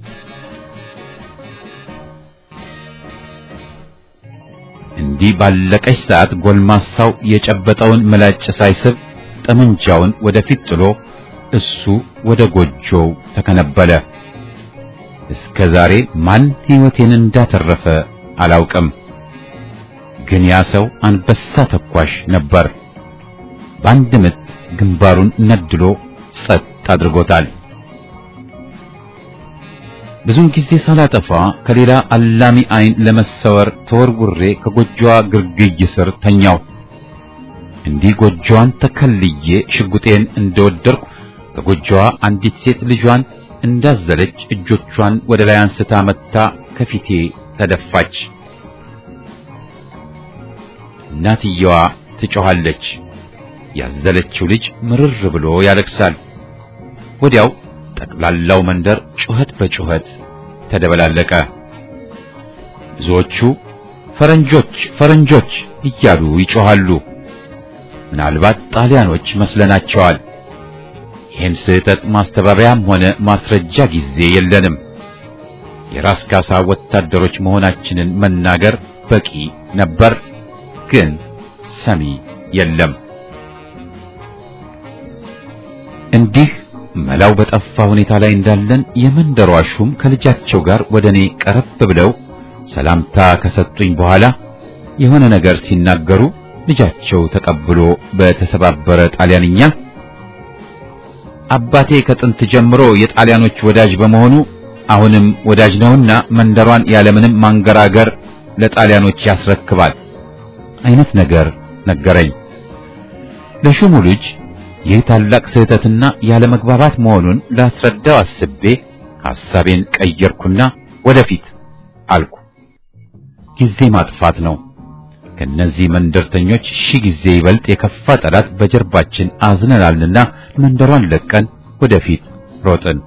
እንዲህ ባለቀች ሰዓት ጎልማሳው የጨበጠውን ምላጭ ሳይስብ ጠመንጃውን ወደፊት ጥሎ እሱ ወደ ጎጆው ተከነበለ። እስከ ዛሬ ማን ሕይወቴን እንዳተረፈ አላውቅም። ግን ያ ሰው አንበሳ ተኳሽ ነበር። በአንድ ምት ግንባሩን ነድሎ ጸጥ አድርጎታል። ብዙም ጊዜ ሳላጠፋ ከሌላ አላሚ ዓይን ለመሰወር ተወርውሬ ከጎጆዋ ግርግይ ስር ተኛው። እንዲህ ጎጆዋን ተከልዬ ሽጉጤን እንደወደርኩ ከጎጆዋ አንዲት ሴት ልጇን እንዳዘለች እጆቿን ወደ ላይ አንስታ መታ ከፊቴ ተደፋች። እናትየዋ ትጮኻለች። ያዘለችው ልጅ ምርር ብሎ ያለቅሳል። ወዲያው ጠቅላላው መንደር ጩኸት በጩኸት ተደበላለቀ። ብዙዎቹ ፈረንጆች ፈረንጆች እያሉ ይጮኻሉ። ምናልባት ጣሊያኖች መስለናቸዋል። ይህን ስህተት ማስተባበያም ሆነ ማስረጃ ጊዜ የለንም። የራስ ካሳ ወታደሮች መሆናችንን መናገር በቂ ነበር፣ ግን ሰሚ የለም። እንዲህ መላው በጠፋ ሁኔታ ላይ እንዳለን የመንደሯ ሹም ከልጃቸው ጋር ወደ እኔ ቀረብ ብለው ሰላምታ ከሰጡኝ በኋላ የሆነ ነገር ሲናገሩ ልጃቸው ተቀብሎ በተሰባበረ ጣሊያንኛ አባቴ ከጥንት ጀምሮ የጣሊያኖች ወዳጅ በመሆኑ አሁንም ወዳጅ ነውና መንደሯን ያለምንም ማንገራገር ለጣሊያኖች ያስረክባል አይነት ነገር ነገረኝ። ለሹሙ ልጅ ይህ ታላቅ ስህተትና ያለመግባባት መሆኑን ላስረዳው አስቤ ሐሳቤን ቀየርኩና ወደፊት አልኩ። ጊዜ ማጥፋት ነው። ከነዚህ መንደርተኞች ሺህ ጊዜ ይበልጥ የከፋ ጠላት በጀርባችን አዝነናልና መንደሯን ለቀን ወደፊት ሮጥን።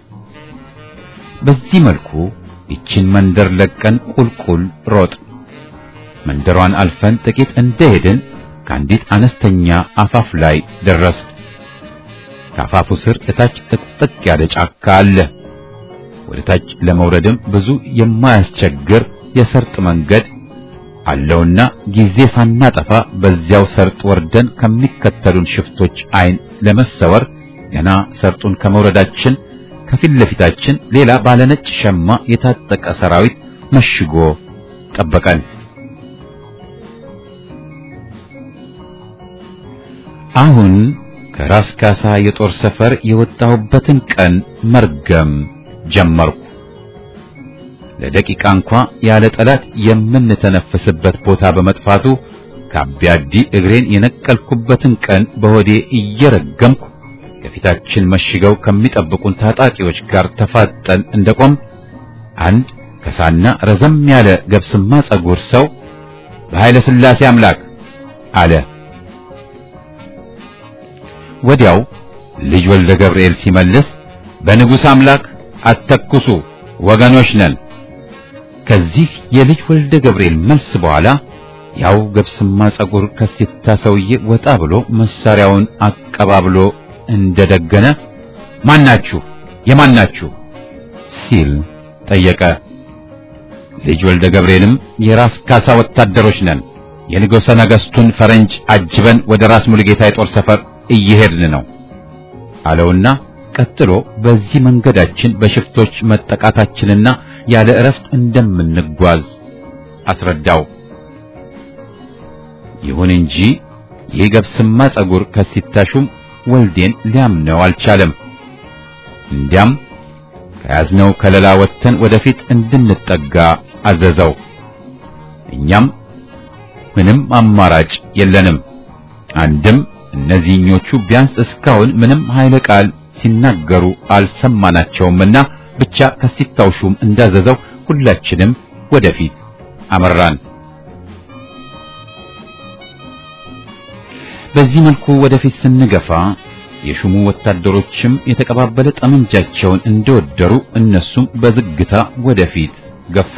በዚህ መልኩ ይችን መንደር ለቀን ቁልቁል ሮጥ መንደሯን አልፈን ጥቂት እንደሄድን ከአንዲት አነስተኛ አፋፍ ላይ ደረስ። ከአፋፉ ስር እታች ጥቅጥቅ ያለ ጫካ አለ። ወደ ታች ለመውረድም ብዙ የማያስቸግር የሰርጥ መንገድ አለውና ጊዜ ሳናጠፋ በዚያው ሰርጥ ወርደን ከሚከተሉን ሽፍቶች ዓይን ለመሰወር ገና ሰርጡን ከመውረዳችን ከፊት ለፊታችን ሌላ ባለነጭ ሸማ የታጠቀ ሰራዊት መሽጎ ጠበቀን። አሁን ከራስ ካሳ የጦር ሰፈር የወጣሁበትን ቀን መርገም ጀመርኩ። ለደቂቃ እንኳ ያለ ጠላት የምንተነፍስበት ቦታ በመጥፋቱ ከአቢያዲ እግሬን የነቀልኩበትን ቀን በሆዴ እየረገምኩ ከፊታችን መሽገው ከሚጠብቁን ታጣቂዎች ጋር ተፋጠን እንደቆም አንድ ከሳና ረዘም ያለ ገብስማ ጸጉር ሰው በኃይለ ሥላሴ አምላክ አለ። ወዲያው ልጅ ወልደ ገብርኤል ሲመልስ በንጉሥ አምላክ አተኩሱ፣ ወገኖች ነን። ከዚህ የልጅ ወልደ ገብርኤል መልስ በኋላ ያው ገብስማ ጸጉር ከሲታ ሰውዬ ወጣ ብሎ መሳሪያውን አቀባብሎ እንደደገነ ማናችሁ የማናችሁ ሲል ጠየቀ። ልጅ ወልደ ገብርኤልም የራስ ካሳ ወታደሮች ነን፣ የንጉሠ ነገሥቱን ፈረንጅ አጅበን ወደ ራስ ሙሉጌታ የጦር ሰፈር እየሄድን ነው አለውና ቀጥሎ በዚህ መንገዳችን በሽፍቶች መጠቃታችንና ያለ እረፍት እንደምንጓዝ አስረዳው። ይሁን እንጂ ይህ ገብስማ ጸጉር ከሲታሹም ወልዴን ሊያምነው አልቻለም። እንዲያም ከያዝነው ከለላ ወጥተን ወደፊት እንድንጠጋ አዘዘው። እኛም ምንም አማራጭ የለንም። አንድም እነዚህኞቹ ቢያንስ እስካሁን ምንም ኃይለ ቃል ሲናገሩ አልሰማናቸውምና ብቻ ከሲታው ሹም እንዳዘዘው ሁላችንም ወደፊት አመራን። በዚህ መልኩ ወደፊት ስንገፋ የሹሙ ወታደሮችም የተቀባበለ ጠመንጃቸውን እንደወደሩ እነሱም በዝግታ ወደፊት ገፉ።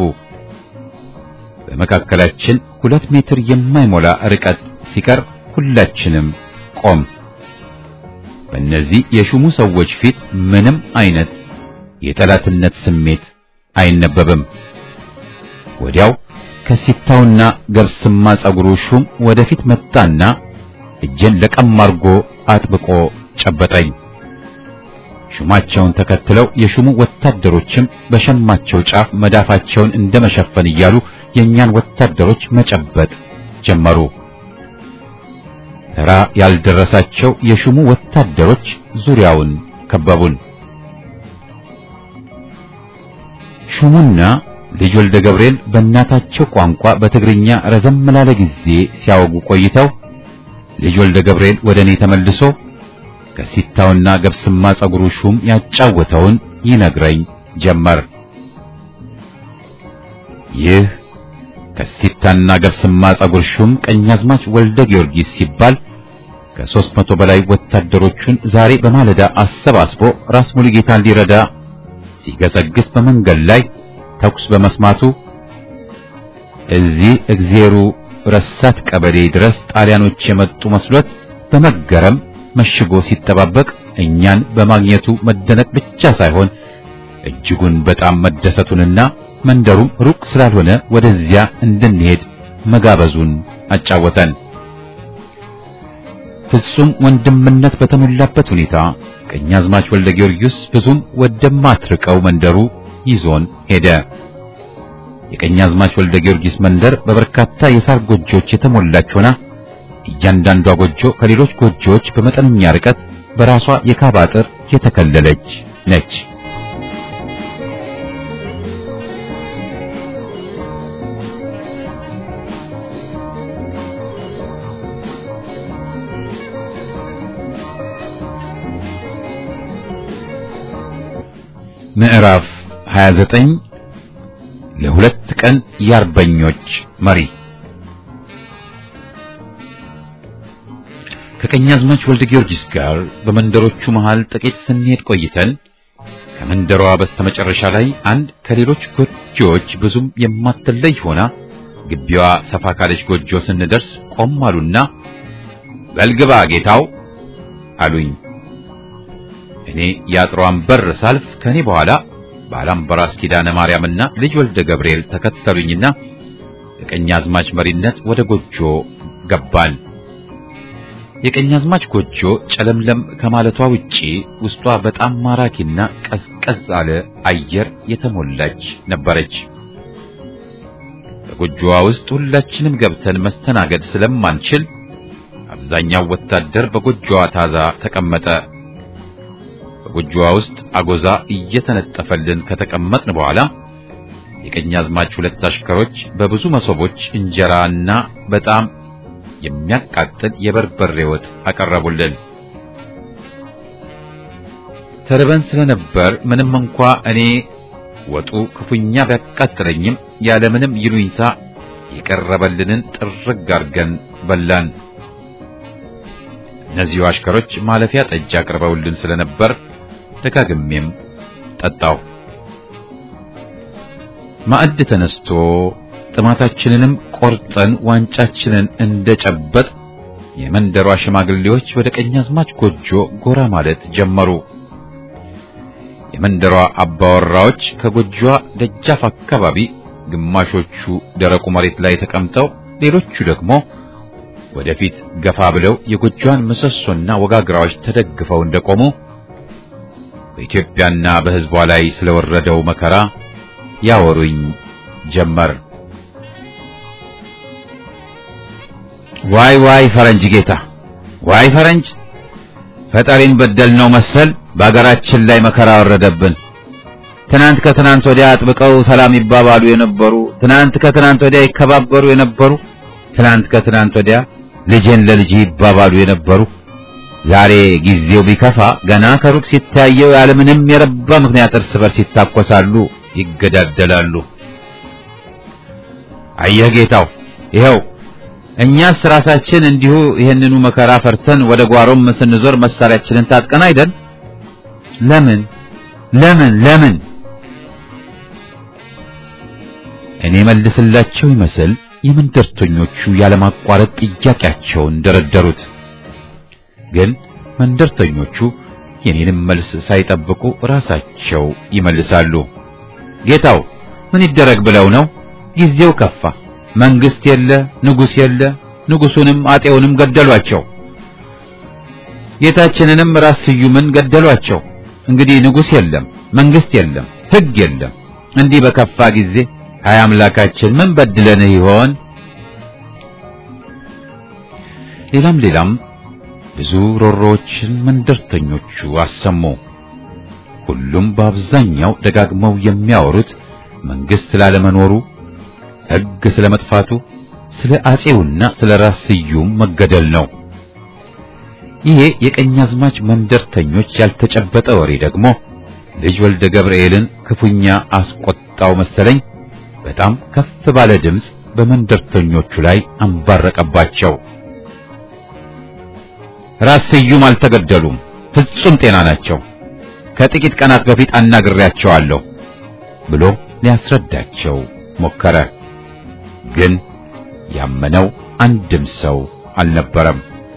በመካከላችን ሁለት ሜትር የማይሞላ ርቀት ሲቀር ሁላችንም ቆም። በእነዚህ የሹሙ ሰዎች ፊት ምንም አይነት የጠላትነት ስሜት አይነበብም። ወዲያው ከሲታውና ገብስማ ጸጉሩ ሹም ወደፊት መጣና እጄን ለቀም አርጎ አጥብቆ ጨበጠኝ። ሹማቸውን ተከትለው የሹሙ ወታደሮችም በሸማቸው ጫፍ መዳፋቸውን እንደመሸፈን እያሉ የእኛን ወታደሮች መጨበጥ ጀመሩ። ተራ ያልደረሳቸው የሹሙ ወታደሮች ዙሪያውን ከበቡን። ሹሙና ልጅ ወልደ ገብርኤል በእናታቸው ቋንቋ በትግርኛ ረዘም ላለ ጊዜ ሲያወጉ ቆይተው ልጅ ወልደ ገብርኤል ወደ እኔ ተመልሶ ከሲታውና ገብስማ ጸጉሩ ሹም ያጫወተውን ይነግረኝ ጀመር። ይህ ከሲታና ገብስማ ጸጉር ሹም ቀኛዝማች ወልደ ጊዮርጊስ ሲባል ከሦስት መቶ በላይ ወታደሮቹን ዛሬ በማለዳ አሰባስቦ ራስ ሙሉጌታን ሊረዳ ሲገሰግስ በመንገድ ላይ ተኩስ በመስማቱ እዚህ እግዜሩ ረሳት ቀበሌ ድረስ ጣሊያኖች የመጡ መስሎት በመገረም መሽጎ ሲጠባበቅ እኛን በማግኘቱ መደነቅ ብቻ ሳይሆን እጅጉን በጣም መደሰቱንና መንደሩም ሩቅ ስላልሆነ ወደዚያ እንድንሄድ መጋበዙን አጫወተን። ፍጹም ወንድምነት በተሞላበት ሁኔታ ቀኛዝማች ወልደ ጊዮርጊስ ብዙም ወደማትርቀው መንደሩ ይዞን ሄደ። የቀኛዝማች ወልደ ጊዮርጊስ መንደር በበርካታ የሳር ጎጆዎች የተሞላች ሆና እያንዳንዷ ጎጆ ከሌሎች ጎጆዎች በመጠነኛ ርቀት በራሷ የካባ አጥር የተከለለች ነች። ምዕራፍ 29 ለሁለት ቀን የአርበኞች መሪ ከቀኛዝማች ወልደ ጊዮርጊስ ጋር በመንደሮቹ መሃል ጥቂት ስንሄድ ቆይተን ከመንደሯ በስተመጨረሻ ላይ አንድ ከሌሎች ጎጆዎች ብዙም የማትለይ ሆና ግቢዋ ሰፋ ካለች ጎጆ ስንደርስ ቆም አሉና በልግባ ጌታው አሉኝ። እኔ የአጥሯን በር ሳልፍ ከኔ በኋላ ባላምበራስ ኪዳነ ማርያምና ልጅ ወልደ ገብርኤል ተከተሉኝና የቀኛዝማች መሪነት ወደ ጎጆ ገባን። የቀኛዝማች ጎጆ ጨለምለም ከማለቷ ውጪ ውስጧ በጣም ማራኪና ቀዝቀዝ አለ አየር የተሞላች ነበረች። በጎጆዋ ውስጥ ሁላችንም ገብተን መስተናገድ ስለማንችል አብዛኛው ወታደር በጎጆዋ ታዛ ተቀመጠ። በጎጆዋ ውስጥ አጎዛ እየተነጠፈልን ከተቀመጥን በኋላ የቀኛዝማች ሁለት አሽከሮች በብዙ መሶቦች እንጀራና በጣም የሚያቃጥል የበርበሬ ወጥ አቀረቡልን። ተርበን ስለነበር ምንም እንኳ እኔ ወጡ ክፉኛ ቢያቃጥለኝም ያለምንም ይሉኝታ የቀረበልንን ጥርግ አርገን በላን። እነዚሁ አሽከሮች ማለፊያ ጠጅ አቅርበውልን ስለነበር ደጋግሜም ጠጣው። ማዕድ ተነስቶ ጥማታችንንም ቆርጠን ዋንጫችንን እንደጨበጥ የመንደሯ ሽማግሌዎች ወደ ቀኛዝማች ጎጆ ጎራ ማለት ጀመሩ። የመንደሯ አባወራዎች ከጎጆዋ ደጃፍ አካባቢ ግማሾቹ ደረቁ መሬት ላይ ተቀምጠው፣ ሌሎቹ ደግሞ ወደፊት ገፋ ብለው የጎጆዋን ምሰሶና ወጋግራዎች ተደግፈው እንደቆሙ በኢትዮጵያና በሕዝቧ ላይ ስለወረደው መከራ ያወሩኝ ጀመር። ዋይ ዋይ ፈረንጅ ጌታ፣ ዋይ ፈረንጅ ፈጣሪን በደልነው መሰል በአገራችን ላይ መከራ ወረደብን። ትናንት ከትናንት ወዲያ አጥብቀው ሰላም ይባባሉ የነበሩ፣ ትናንት ከትናንት ወዲያ ይከባበሩ የነበሩ፣ ትናንት ከትናንት ወዲያ ልጄን ለልጅ ይባባሉ የነበሩ ዛሬ ጊዜው ቢከፋ ገና ከሩቅ ሲታየው ያለምንም የረባ ምክንያት እርስ በርስ ይታኮሳሉ፣ ይገዳደላሉ። አየህ ጌታው፣ ይኸው እኛስ ራሳችን እንዲሁ ይህንኑ መከራ ፈርተን ወደ ጓሮም ስንዞር መሳሪያችንን ታጥቀን አይደል? ለምን ለምን ለምን? እኔ መልስላቸው ይመስል የመንደርተኞቹ ያለማቋረጥ ጥያቄያቸውን ደረደሩት። ግን መንደርተኞቹ የኔንም መልስ ሳይጠብቁ ራሳቸው ይመልሳሉ። ጌታው ምን ይደረግ ብለው ነው? ጊዜው ከፋ። መንግስት የለ፣ ንጉስ የለ። ንጉሱንም አጤውንም ገደሏቸው። ጌታችንንም ራስ ስዩምን ገደሏቸው። እንግዲህ ንጉስ የለም፣ መንግስት የለም፣ ሕግ የለም። እንዲህ በከፋ ጊዜ ሀያ አምላካችን ምን በድለን ይሆን? ሌላም ሌላም ብዙ ሮሮዎችን መንደርተኞቹ አሰሙ። ሁሉም በአብዛኛው ደጋግመው የሚያወሩት መንግስት ስላለመኖሩ፣ ሕግ ስለመጥፋቱ፣ ስለ አጼውና ስለ ራስ ስዩም መገደል ነው። ይሄ የቀኛዝማች መንደርተኞች ያልተጨበጠ ወሬ ደግሞ ልጅ ወልደ ገብርኤልን ክፉኛ አስቆጣው መሰለኝ። በጣም ከፍ ባለ ድምፅ በመንደርተኞቹ ላይ አንባረቀባቸው። ራስ ስዩም አልተገደሉም፣ ፍጹም ጤና ናቸው። ከጥቂት ቀናት በፊት አናግሬያቸዋለሁ ብሎ ሊያስረዳቸው ሞከረ። ግን ያመነው አንድም ሰው አልነበረም።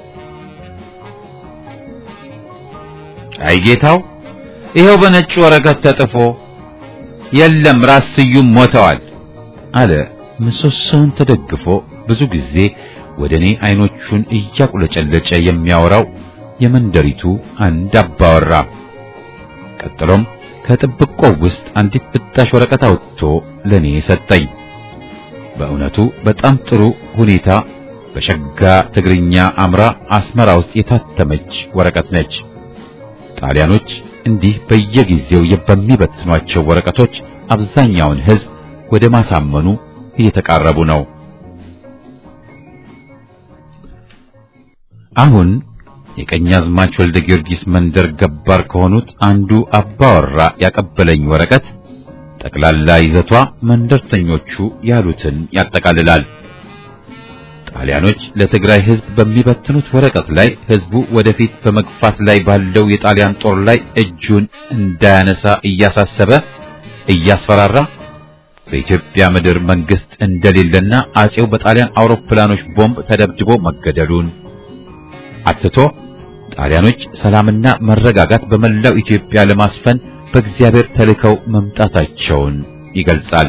አይ ጌታው፣ ይኸው በነጭ ወረቀት ተጥፎ የለም ራስ ስዩም ሞተዋል አለ። ምሰሶውን ተደግፎ ብዙ ጊዜ ወደ እኔ አይኖቹን እያቁለጨለጨ የሚያወራው የመንደሪቱ አንድ አባወራ። ቀጥሎም ከጥብቆው ውስጥ አንዲት ብጣሽ ወረቀት አውጥቶ ለኔ ሰጠኝ። በእውነቱ በጣም ጥሩ ሁኔታ በሸጋ ትግርኛ አምራ አስመራ ውስጥ የታተመች ወረቀት ነች። ጣሊያኖች እንዲህ በየጊዜው በሚበትኗቸው ወረቀቶች አብዛኛውን ሕዝብ ወደ ማሳመኑ እየተቃረቡ ነው። አሁን የቀኛዝማች ወልደ ጊዮርጊስ መንደር ገባር ከሆኑት አንዱ አባወራ ያቀበለኝ ወረቀት ጠቅላላ ይዘቷ መንደርተኞቹ ያሉትን ያጠቃልላል። ጣሊያኖች ለትግራይ ሕዝብ በሚበትኑት ወረቀት ላይ ሕዝቡ ወደፊት በመግፋት ላይ ባለው የጣሊያን ጦር ላይ እጁን እንዳያነሳ እያሳሰበ እያስፈራራ በኢትዮጵያ ምድር መንግስት እንደሌለና አጼው በጣሊያን አውሮፕላኖች ቦምብ ተደብድቦ መገደሉን አትቶ ጣሊያኖች ሰላምና መረጋጋት በመላው ኢትዮጵያ ለማስፈን በእግዚአብሔር ተልከው መምጣታቸውን ይገልጻል።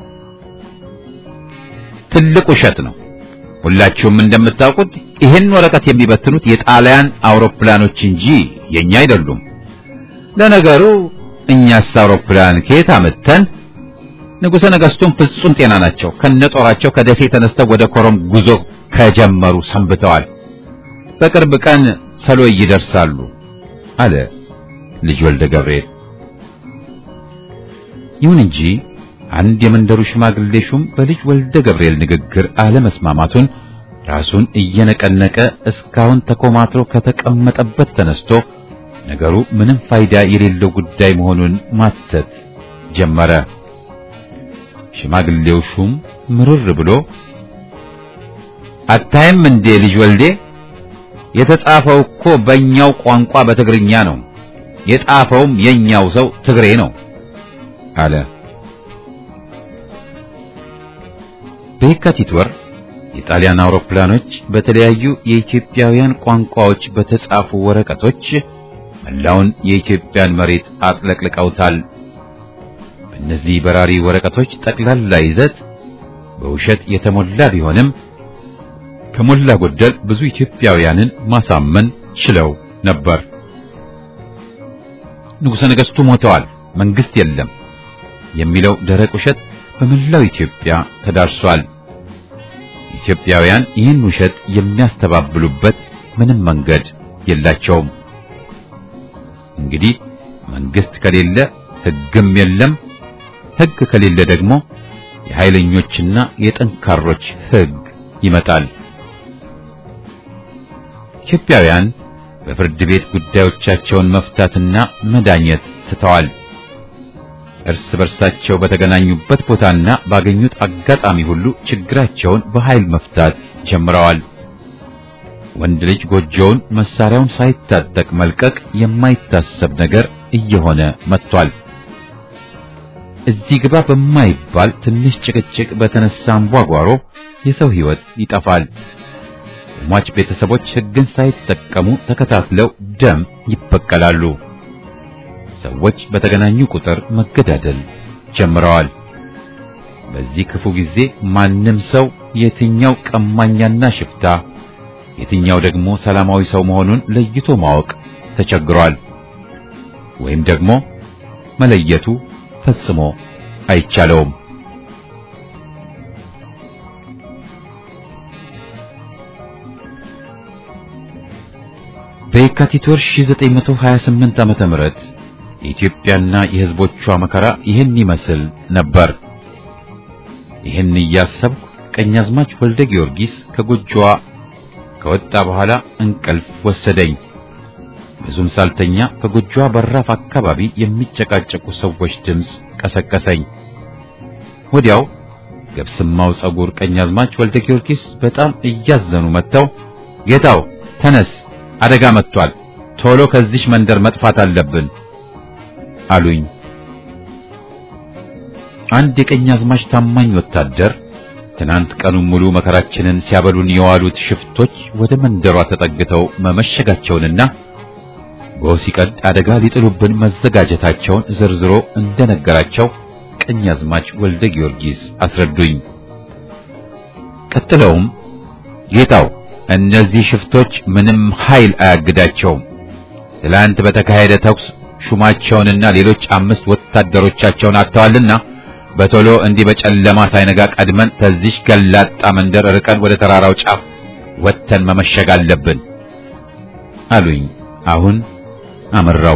ትልቅ ውሸት ነው። ሁላችሁም እንደምታውቁት ይህን ወረቀት የሚበትኑት የጣሊያን አውሮፕላኖች እንጂ የኛ አይደሉም። ለነገሩ እኛስ አውሮፕላን ከየት አመተን? ንጉሠ ነገሥቱም ፍጹም ጤና ናቸው። ከነጦራቸው ከደሴ ተነስተው ወደ ኮረም ጉዞ ከጀመሩ ሰንብተዋል። በቅርብ ቀን ሰሎይ ይደርሳሉ አለ ልጅ ወልደ ገብርኤል። ይሁን እንጂ አንድ የመንደሩ ሽማግሌ ሹም በልጅ ወልደ ገብርኤል ንግግር አለመስማማቱን ራሱን እየነቀነቀ እስካሁን ተኮማትሮ ከተቀመጠበት ተነስቶ ነገሩ ምንም ፋይዳ የሌለው ጉዳይ መሆኑን ማተት ጀመረ። ሽማግሌው ሹም ምርር ብሎ አታይም እንዴ ልጅ ወልዴ የተጻፈው እኮ በእኛው ቋንቋ በትግርኛ ነው። የጻፈውም የኛው ሰው ትግሬ ነው አለ። በየካቲት ወር የጣሊያን አውሮፕላኖች በተለያዩ የኢትዮጵያውያን ቋንቋዎች በተጻፉ ወረቀቶች መላውን የኢትዮጵያን መሬት አጥለቅልቀውታል። በእነዚህ በራሪ ወረቀቶች ጠቅላላ ይዘት በውሸት የተሞላ ቢሆንም ከሞላ ጎደል ብዙ ኢትዮጵያውያንን ማሳመን ችለው ነበር። ንጉሠ ነገሥቱ ሞተዋል፣ መንግስት የለም የሚለው ደረቅ ውሸት በመላው ኢትዮጵያ ተዳርሷል። ኢትዮጵያውያን ይህን ውሸት የሚያስተባብሉበት ምንም መንገድ የላቸውም። እንግዲህ መንግስት ከሌለ ሕግም የለም፣ ሕግ ከሌለ ደግሞ የኃይለኞችና የጠንካሮች ሕግ ይመጣል። ኢትዮጵያውያን በፍርድ ቤት ጉዳዮቻቸውን መፍታትና መዳኘት ትተዋል። እርስ በርሳቸው በተገናኙበት ቦታና ባገኙት አጋጣሚ ሁሉ ችግራቸውን በኃይል መፍታት ጀምረዋል። ወንድ ልጅ ጎጆውን መሳሪያውን ሳይታጠቅ መልቀቅ የማይታሰብ ነገር እየሆነ መጥቷል። እዚህ ግባ በማይባል ትንሽ ጭቅጭቅ በተነሳ አንቧጓሮ የሰው ሕይወት ይጠፋል። የሟች ቤተሰቦች ሕግን ሳይጠቀሙ ተከታትለው ደም ይበቀላሉ። ሰዎች በተገናኙ ቁጥር መገዳደል ጀምረዋል። በዚህ ክፉ ጊዜ ማንም ሰው የትኛው ቀማኛና ሽፍታ፣ የትኛው ደግሞ ሰላማዊ ሰው መሆኑን ለይቶ ማወቅ ተቸግሯል። ወይም ደግሞ መለየቱ ፈጽሞ አይቻለውም። በየካቲት ወር 1928 ዓመተ ምህረት የኢትዮጵያና የሕዝቦቿ መከራ ይህን ይመስል ነበር። ይህን እያሰብኩ ቀኛዝማች ወልደ ጊዮርጊስ ከጎጆዋ ከወጣ በኋላ እንቅልፍ ወሰደኝ። ብዙም ሳልተኛ ከጎጆዋ በራፍ አካባቢ የሚጨቃጨቁ ሰዎች ድምፅ ቀሰቀሰኝ። ወዲያው ገብስማው ጸጉር ቀኛዝማች ወልደ ጊዮርጊስ በጣም እያዘኑ መጥተው ጌታው ተነስ፣ አደጋ መጥቷል፣ ቶሎ ከዚች መንደር መጥፋት አለብን አሉኝ። አንድ የቀኛዝማች ታማኝ ወታደር ትናንት ቀኑን ሙሉ መከራችንን ሲያበሉን የዋሉት ሽፍቶች ወደ መንደሯ ተጠግተው መመሸጋቸውንና ጎህ ሲቀድ አደጋ ሊጥሉብን መዘጋጀታቸውን ዘርዝሮ እንደነገራቸው ቀኛዝማች ወልደ ጊዮርጊስ አስረዱኝ። ቀጥለውም ጌታው እነዚህ ሽፍቶች ምንም ኃይል አያግዳቸውም። ትላንት በተካሄደ ተኩስ ሹማቸውንና ሌሎች አምስት ወታደሮቻቸውን አጥተዋልና በቶሎ እንዲህ በጨለማ ሳይነጋ ቀድመን ከዚህ ገላጣ መንደር ርቀን ወደ ተራራው ጫፍ ወጥተን መመሸግ አለብን አሉኝ። አሁን አመራው።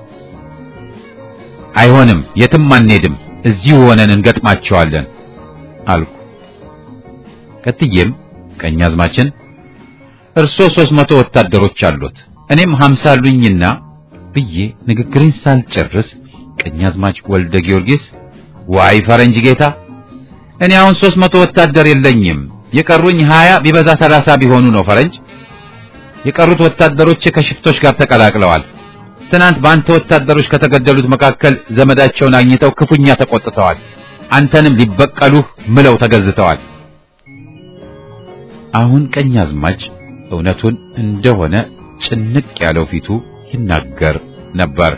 አይሆንም፣ የትም አንሄድም፣ እዚሁ ሆነን እንገጥማቸዋለን አልኩ። ቀጥዬም ቀኛዝማችን እርሶ ሦስት መቶ ወታደሮች አሉት፣ እኔም ሀምሳ አሉኝና ብዬ ንግግሬን ሳልጨርስ ቀኛዝማች ወልደ ጊዮርጊስ ዋይ ፈረንጅ ጌታ፣ እኔ አሁን ሦስት መቶ ወታደር የለኝም፣ የቀሩኝ ሀያ ቢበዛ ሰላሳ ቢሆኑ ነው ፈረንጅ። የቀሩት ወታደሮች ከሽፍቶች ጋር ተቀላቅለዋል። ትናንት በአንተ ወታደሮች ከተገደሉት መካከል ዘመዳቸውን አግኝተው ክፉኛ ተቆጥተዋል። አንተንም ሊበቀሉህ ምለው ተገዝተዋል። አሁን ቀኛዝማች እውነቱን እንደሆነ ጭንቅ ያለው ፊቱ ይናገር ነበር።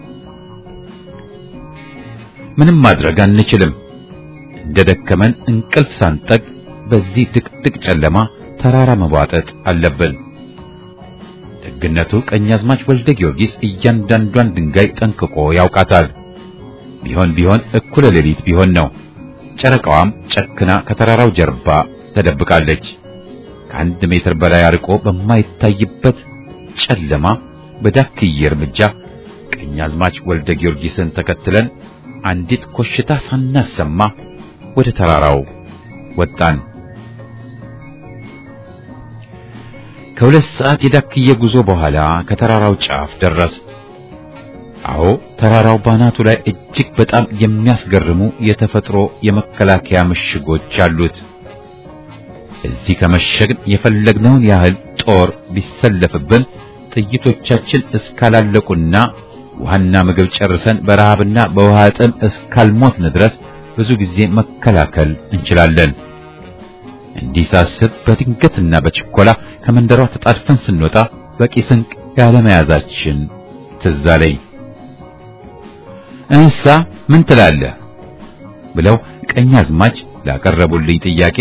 ምንም ማድረግ አንችልም። እንደደከመን እንቅልፍ ሳንጠቅ በዚህ ድቅድቅ ጨለማ ተራራ መቧጠጥ አለብን። ደግነቱ ቀኛዝማች ወልደ ጊዮርጊስ እያንዳንዷን ድንጋይ ጠንቅቆ ያውቃታል። ቢሆን ቢሆን እኩለ ሌሊት ቢሆን ነው። ጨረቃዋም ጨክና ከተራራው ጀርባ ተደብቃለች። ከአንድ ሜትር በላይ አርቆ በማይታይበት ጨለማ በዳክዬ እርምጃ ቀኛዝማች ወልደ ጊዮርጊስን ተከትለን አንዲት ኮሽታ ሳናሰማ ወደ ተራራው ወጣን። ከሁለት ሰዓት የዳክዬ ጉዞ በኋላ ከተራራው ጫፍ ደረስ። አዎ ተራራው ባናቱ ላይ እጅግ በጣም የሚያስገርሙ የተፈጥሮ የመከላከያ ምሽጎች አሉት። እዚህ ከመሸግን የፈለግነውን ያህል ጦር ቢሰለፍብን ጥይቶቻችን እስካላለቁና ውሃና ምግብ ጨርሰን በረሃብና በውሃ ጥም እስካልሞትን ድረስ ብዙ ጊዜ መከላከል እንችላለን። እንዲህ ሳስብ በድንገትና በችኮላ ከመንደሯ ተጣድፈን ስንወጣ በቂ ስንቅ ያለመያዛችን ትዝ አለኝ። እንሳ ምን ትላለህ ብለው ቀኛዝማች ላቀረቡልኝ ጥያቄ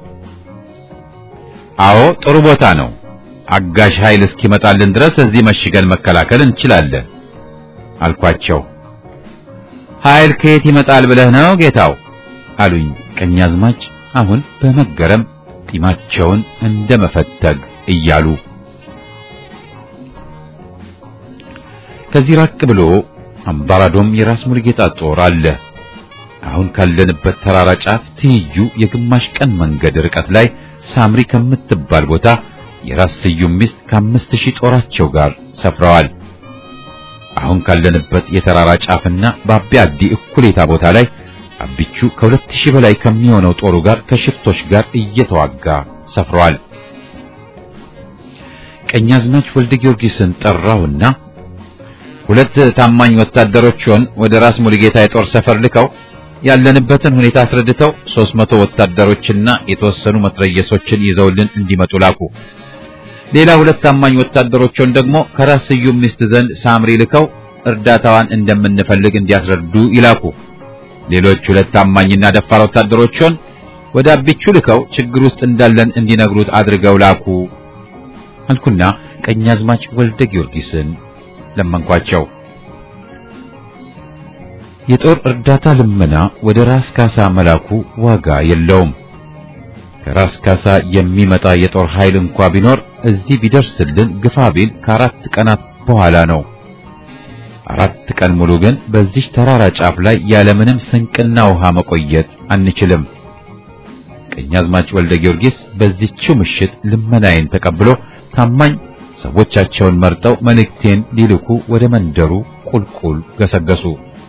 አዎ ጥሩ ቦታ ነው፣ አጋዥ ኃይል እስኪመጣልን ድረስ እዚህ መሽገን መከላከል እንችላለን አልኳቸው። ኃይል ከየት ይመጣል ብለህ ነው ጌታው? አሉኝ ቀኛዝማች አሁን በመገረም ጢማቸውን እንደ መፈተግ እያሉ ከዚህ ራቅ ብሎ አምባራዶም የራስ ሙሉጌታ ጦር አለ። አሁን ካለንበት ተራራ ጫፍ ትይዩ የግማሽ ቀን መንገድ ርቀት ላይ ሳምሪ ከምትባል ቦታ የራስ ስዩም ሚስት ከአምስት ሺህ ጦራቸው ጋር ሰፍረዋል። አሁን ካለንበት የተራራ ጫፍና በአቢ አዲ እኩሌታ ቦታ ላይ አቢቹ ከሁለት ሺህ በላይ ከሚሆነው ጦሩ ጋር ከሽፍቶች ጋር እየተዋጋ ሰፍረዋል። ቀኛዝማች ወልደ ጊዮርጊስን ጠራውና ሁለት ታማኝ ወታደሮችን ወደ ራስ ሙሉጌታ የጦር ሰፈር ልከው ያለንበትን ሁኔታ አስረድተው ሦስት መቶ ወታደሮችና የተወሰኑ መትረየሶችን ይዘውልን እንዲመጡ ላኩ። ሌላ ሁለት ታማኝ ወታደሮችን ደግሞ ከራስ ስዩም ሚስት ዘንድ ሳምሪ ልከው እርዳታዋን እንደምንፈልግ እንዲያስረዱ ይላኩ። ሌሎች ሁለት ታማኝና ደፋር ወታደሮችን ወደ አቢቹ ልከው ችግር ውስጥ እንዳለን እንዲነግሩት አድርገው ላኩ አልኩና ቀኛዝማች ወልደ ጊዮርጊስን ለመንኳቸው። የጦር እርዳታ ልመና ወደ ራስ ካሳ መላኩ ዋጋ የለውም። ከራስ ካሳ የሚመጣ የጦር ኃይል እንኳ ቢኖር እዚህ ቢደርስልን ግፋ ቢል ከአራት ቀናት በኋላ ነው። አራት ቀን ሙሉ ግን በዚህ ተራራ ጫፍ ላይ ያለምንም ስንቅና ውሃ መቆየት አንችልም። ቀኛዝማች ወልደ ጊዮርጊስ በዚህችው ምሽት ልመናዬን ተቀብሎ ታማኝ ሰዎቻቸውን መርጠው መልእክቴን ሊልኩ ወደ መንደሩ ቁልቁል ገሰገሱ።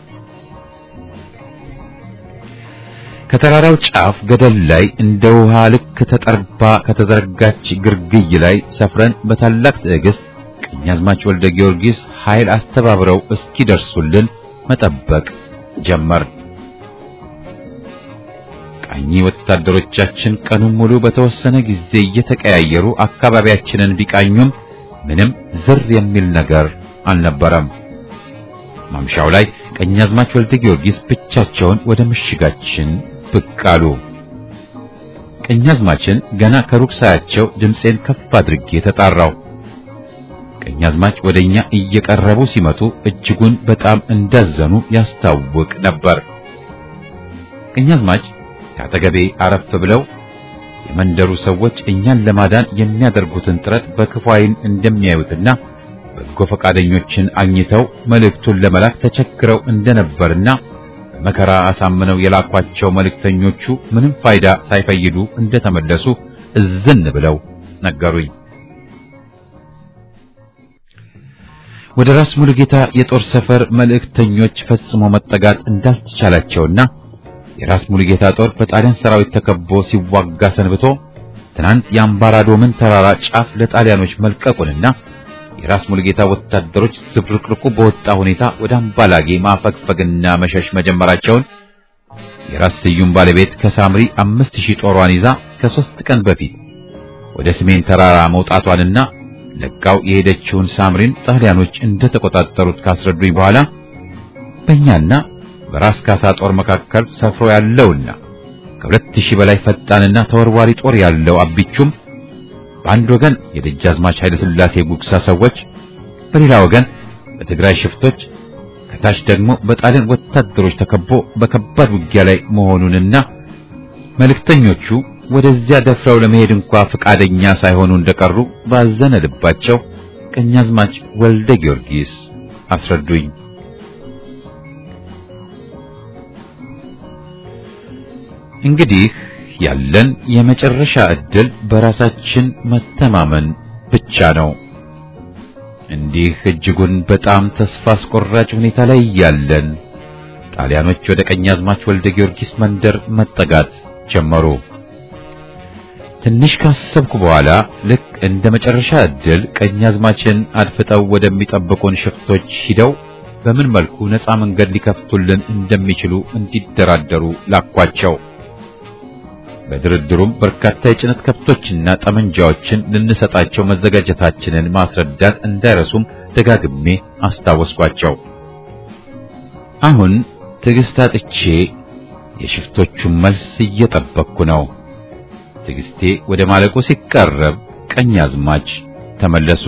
ከተራራው ጫፍ ገደል ላይ እንደ ውሃ ልክ ተጠርባ ከተዘረጋች ግርግይ ላይ ሰፍረን በታላቅ ትዕግስት ቀኛዝማች ወልደ ጊዮርጊስ ኃይል አስተባብረው እስኪደርሱልን መጠበቅ ጀመር። ቃኝ ወታደሮቻችን ቀኑን ሙሉ በተወሰነ ጊዜ እየተቀያየሩ አካባቢያችንን ቢቃኙም ምንም ዝር የሚል ነገር አልነበረም። ማምሻው ላይ ቀኛዝማች ወልደ ጊዮርጊስ ብቻቸውን ወደ ምሽጋችን ብቅ አሉ። ቀኛዝማችን ገና ከሩቅ ሳያቸው ድምፄን ከፍ አድርጌ ተጣራው። ቀኛዝማች ወደኛ እየቀረቡ ሲመጡ እጅጉን በጣም እንዳዘኑ ያስታውቅ ነበር። ቀኛዝማች ከአጠገቤ አረፍ ብለው የመንደሩ ሰዎች እኛን ለማዳን የሚያደርጉትን ጥረት በክፉ ዓይን እንደሚያዩትና በጎ ፈቃደኞችን አግኝተው መልእክቱን ለመላክ ተቸግረው እንደነበርና በመከራ አሳምነው የላኳቸው መልእክተኞቹ ምንም ፋይዳ ሳይፈይዱ እንደተመለሱ እዝን ብለው ነገሩኝ። ወደ ራስ ሙሉጌታ የጦር ሰፈር መልእክተኞች ፈጽሞ መጠጋት እንዳልተቻላቸውና የራስ ሙሉጌታ ጦር በጣሊያን ሰራዊት ተከቦ ሲዋጋ ሰንብቶ ትናንት የአምባራዶምን ተራራ ጫፍ ለጣሊያኖች መልቀቁንና የራስ ሙሉጌታ ወታደሮች ዝብርቅርቁ በወጣ ሁኔታ ወደ አምባላጌ ማፈግፈግና መሸሽ መጀመራቸውን የራስ ስዩም ባለቤት ከሳምሪ አምስት ሺህ ጦሯን ይዛ ከሦስት ቀን በፊት ወደ ሰሜን ተራራ መውጣቷንና ለቃው የሄደችውን ሳምሪን ጣሊያኖች እንደተቆጣጠሩት ካስረዱኝ በኋላ በእኛና በራስ ካሳ ጦር መካከል ሰፍሮ ያለውና ከሁለት ሺህ በላይ ፈጣንና ተወርዋሪ ጦር ያለው አቢቹም በአንድ ወገን የደጃዝማች ኃይለ ሥላሴ ጉግሳ ሰዎች፣ በሌላ ወገን በትግራይ ሽፍቶች፣ ከታች ደግሞ በጣሊያን ወታደሮች ተከቦ በከባድ ውጊያ ላይ መሆኑንና መልእክተኞቹ ወደዚያ ደፍረው ለመሄድ እንኳ ፈቃደኛ ሳይሆኑ እንደቀሩ ባዘነ ልባቸው ቀኛዝማች ወልደ ጊዮርጊስ አስረዱኝ። እንግዲህ ያለን የመጨረሻ ዕድል በራሳችን መተማመን ብቻ ነው። እንዲህ እጅጉን በጣም ተስፋ አስቆራጭ ሁኔታ ላይ ያለን ጣሊያኖች ወደ ቀኛዝማች ወልደ ጊዮርጊስ መንደር መጠጋት ጀመሩ። ትንሽ ካሰብኩ በኋላ ልክ እንደ መጨረሻ ዕድል ቀኛዝማችን አድፍጠው ወደሚጠብቁን ሽፍቶች ሂደው በምን መልኩ ነፃ መንገድ ሊከፍቱልን እንደሚችሉ እንዲደራደሩ ላኳቸው። በድርድሩም በርካታ የጭነት ከብቶችና ጠመንጃዎችን ልንሰጣቸው መዘጋጀታችንን ማስረዳት እንዳይረሱም ደጋግሜ አስታወስኳቸው። አሁን ትዕግስት አጥቼ የሽፍቶቹን መልስ እየጠበቅኩ ነው። ትዕግስቴ ወደ ማለቁ ሲቃረብ ቀኛዝማች ተመለሱ።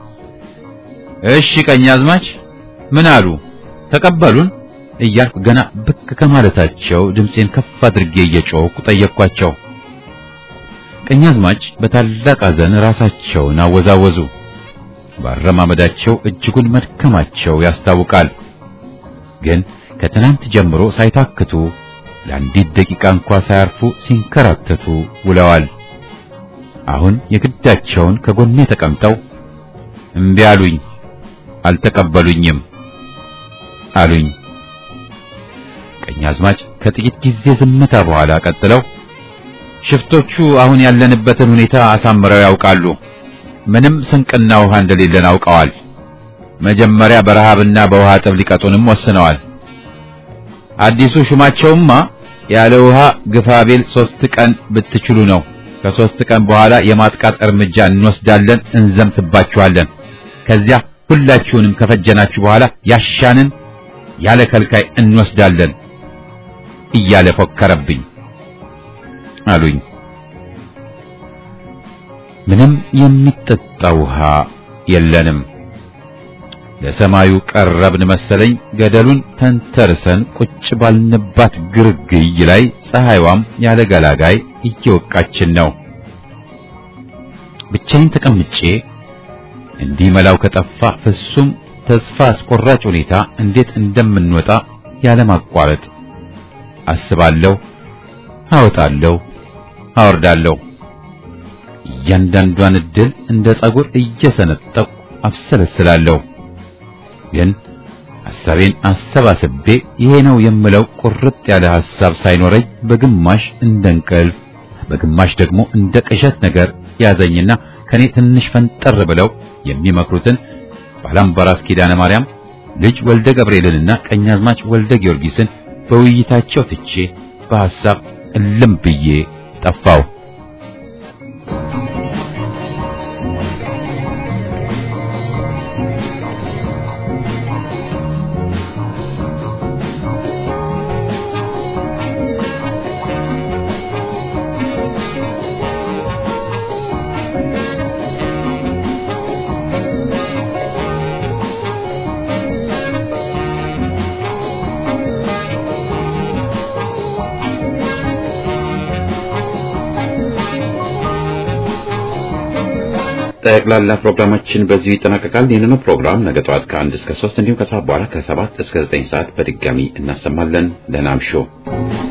እሺ ቀኛዝማች ምን አሉ? ተቀበሉን? እያልኩ ገና ብቅ ከማለታቸው ድምፄን ከፍ አድርጌ እየጮህኩ ጠየቅኳቸው። ቀኛዝማች በታላቅ ሐዘን ራሳቸውን አወዛወዙ። ባረማመዳቸው እጅጉን መድከማቸው ያስታውቃል። ግን ከትናንት ጀምሮ ሳይታክቱ ለአንዲት ደቂቃ እንኳ ሳያርፉ ሲንከራተቱ ውለዋል። አሁን የግዳቸውን ከጎኔ ተቀምጠው እምቢ አሉኝ፣ አልተቀበሉኝም አሉኝ። ቀኛዝማች ከጥቂት ጊዜ ዝምታ በኋላ ቀጥለው ሽፍቶቹ አሁን ያለንበትን ሁኔታ አሳምረው ያውቃሉ። ምንም ስንቅና ውሃ እንደሌለን አውቀዋል። መጀመሪያ በረሃብና በውሃ ጥብ ሊቀጡንም ወስነዋል። አዲሱ ሹማቸውማ ያለ ውሃ ግፋቤል ሶስት ቀን ብትችሉ ነው። ከሶስት ቀን በኋላ የማጥቃት እርምጃ እንወስዳለን፣ እንዘምትባችኋለን። ከዚያ ሁላችሁንም ከፈጀናችሁ በኋላ ያሻንን ያለ ከልካይ እንወስዳለን እያለ ፎከረብኝ አሉኝ። ምንም የሚጠጣ ውሃ የለንም። ለሰማዩ ቀረብን መሰለኝ። ገደሉን ተንተርሰን ቁጭ ባልንባት ግርግይ ላይ ፀሐይዋም ያለ ገላጋይ እየወቃችን ነው። ብቻዬን ተቀምጬ እንዲህ መላው ከጠፋ ፍጹም ተስፋ አስቆራጭ ሁኔታ እንዴት እንደምንወጣ ያለማቋረጥ አስባለሁ፣ አወጣለሁ፣ አወርዳለሁ። እያንዳንዷን እድል እንደ ጸጉር እየሰነጠቁ አብሰለስላለሁ። ግን ሐሳቤን አሰባስቤ ይሄ ነው የምለው ቁርጥ ያለ ሐሳብ ሳይኖረኝ በግማሽ እንደ እንቅልፍ በግማሽ ደግሞ እንደ ቅዠት ነገር ያዘኝና ከኔ ትንሽ ፈንጠር ብለው የሚመክሩትን ባላምባራስ ኪዳነ ማርያም ልጅ ወልደ ገብርኤልንና ቀኛዝማች ወልደ ጊዮርጊስን በውይይታቸው ትቼ በሐሳብ እልም ብዬ ጠፋው። ጠቅላላ ፕሮግራማችን በዚሁ ይጠናቀቃል። ይህንኑ ፕሮግራም ነገ ጠዋት ከአንድ እስከ ሶስት እንዲሁም ከሰዓት በኋላ ከሰባት እስከ ዘጠኝ ሰዓት በድጋሚ እናሰማለን። ደህና እምሹ።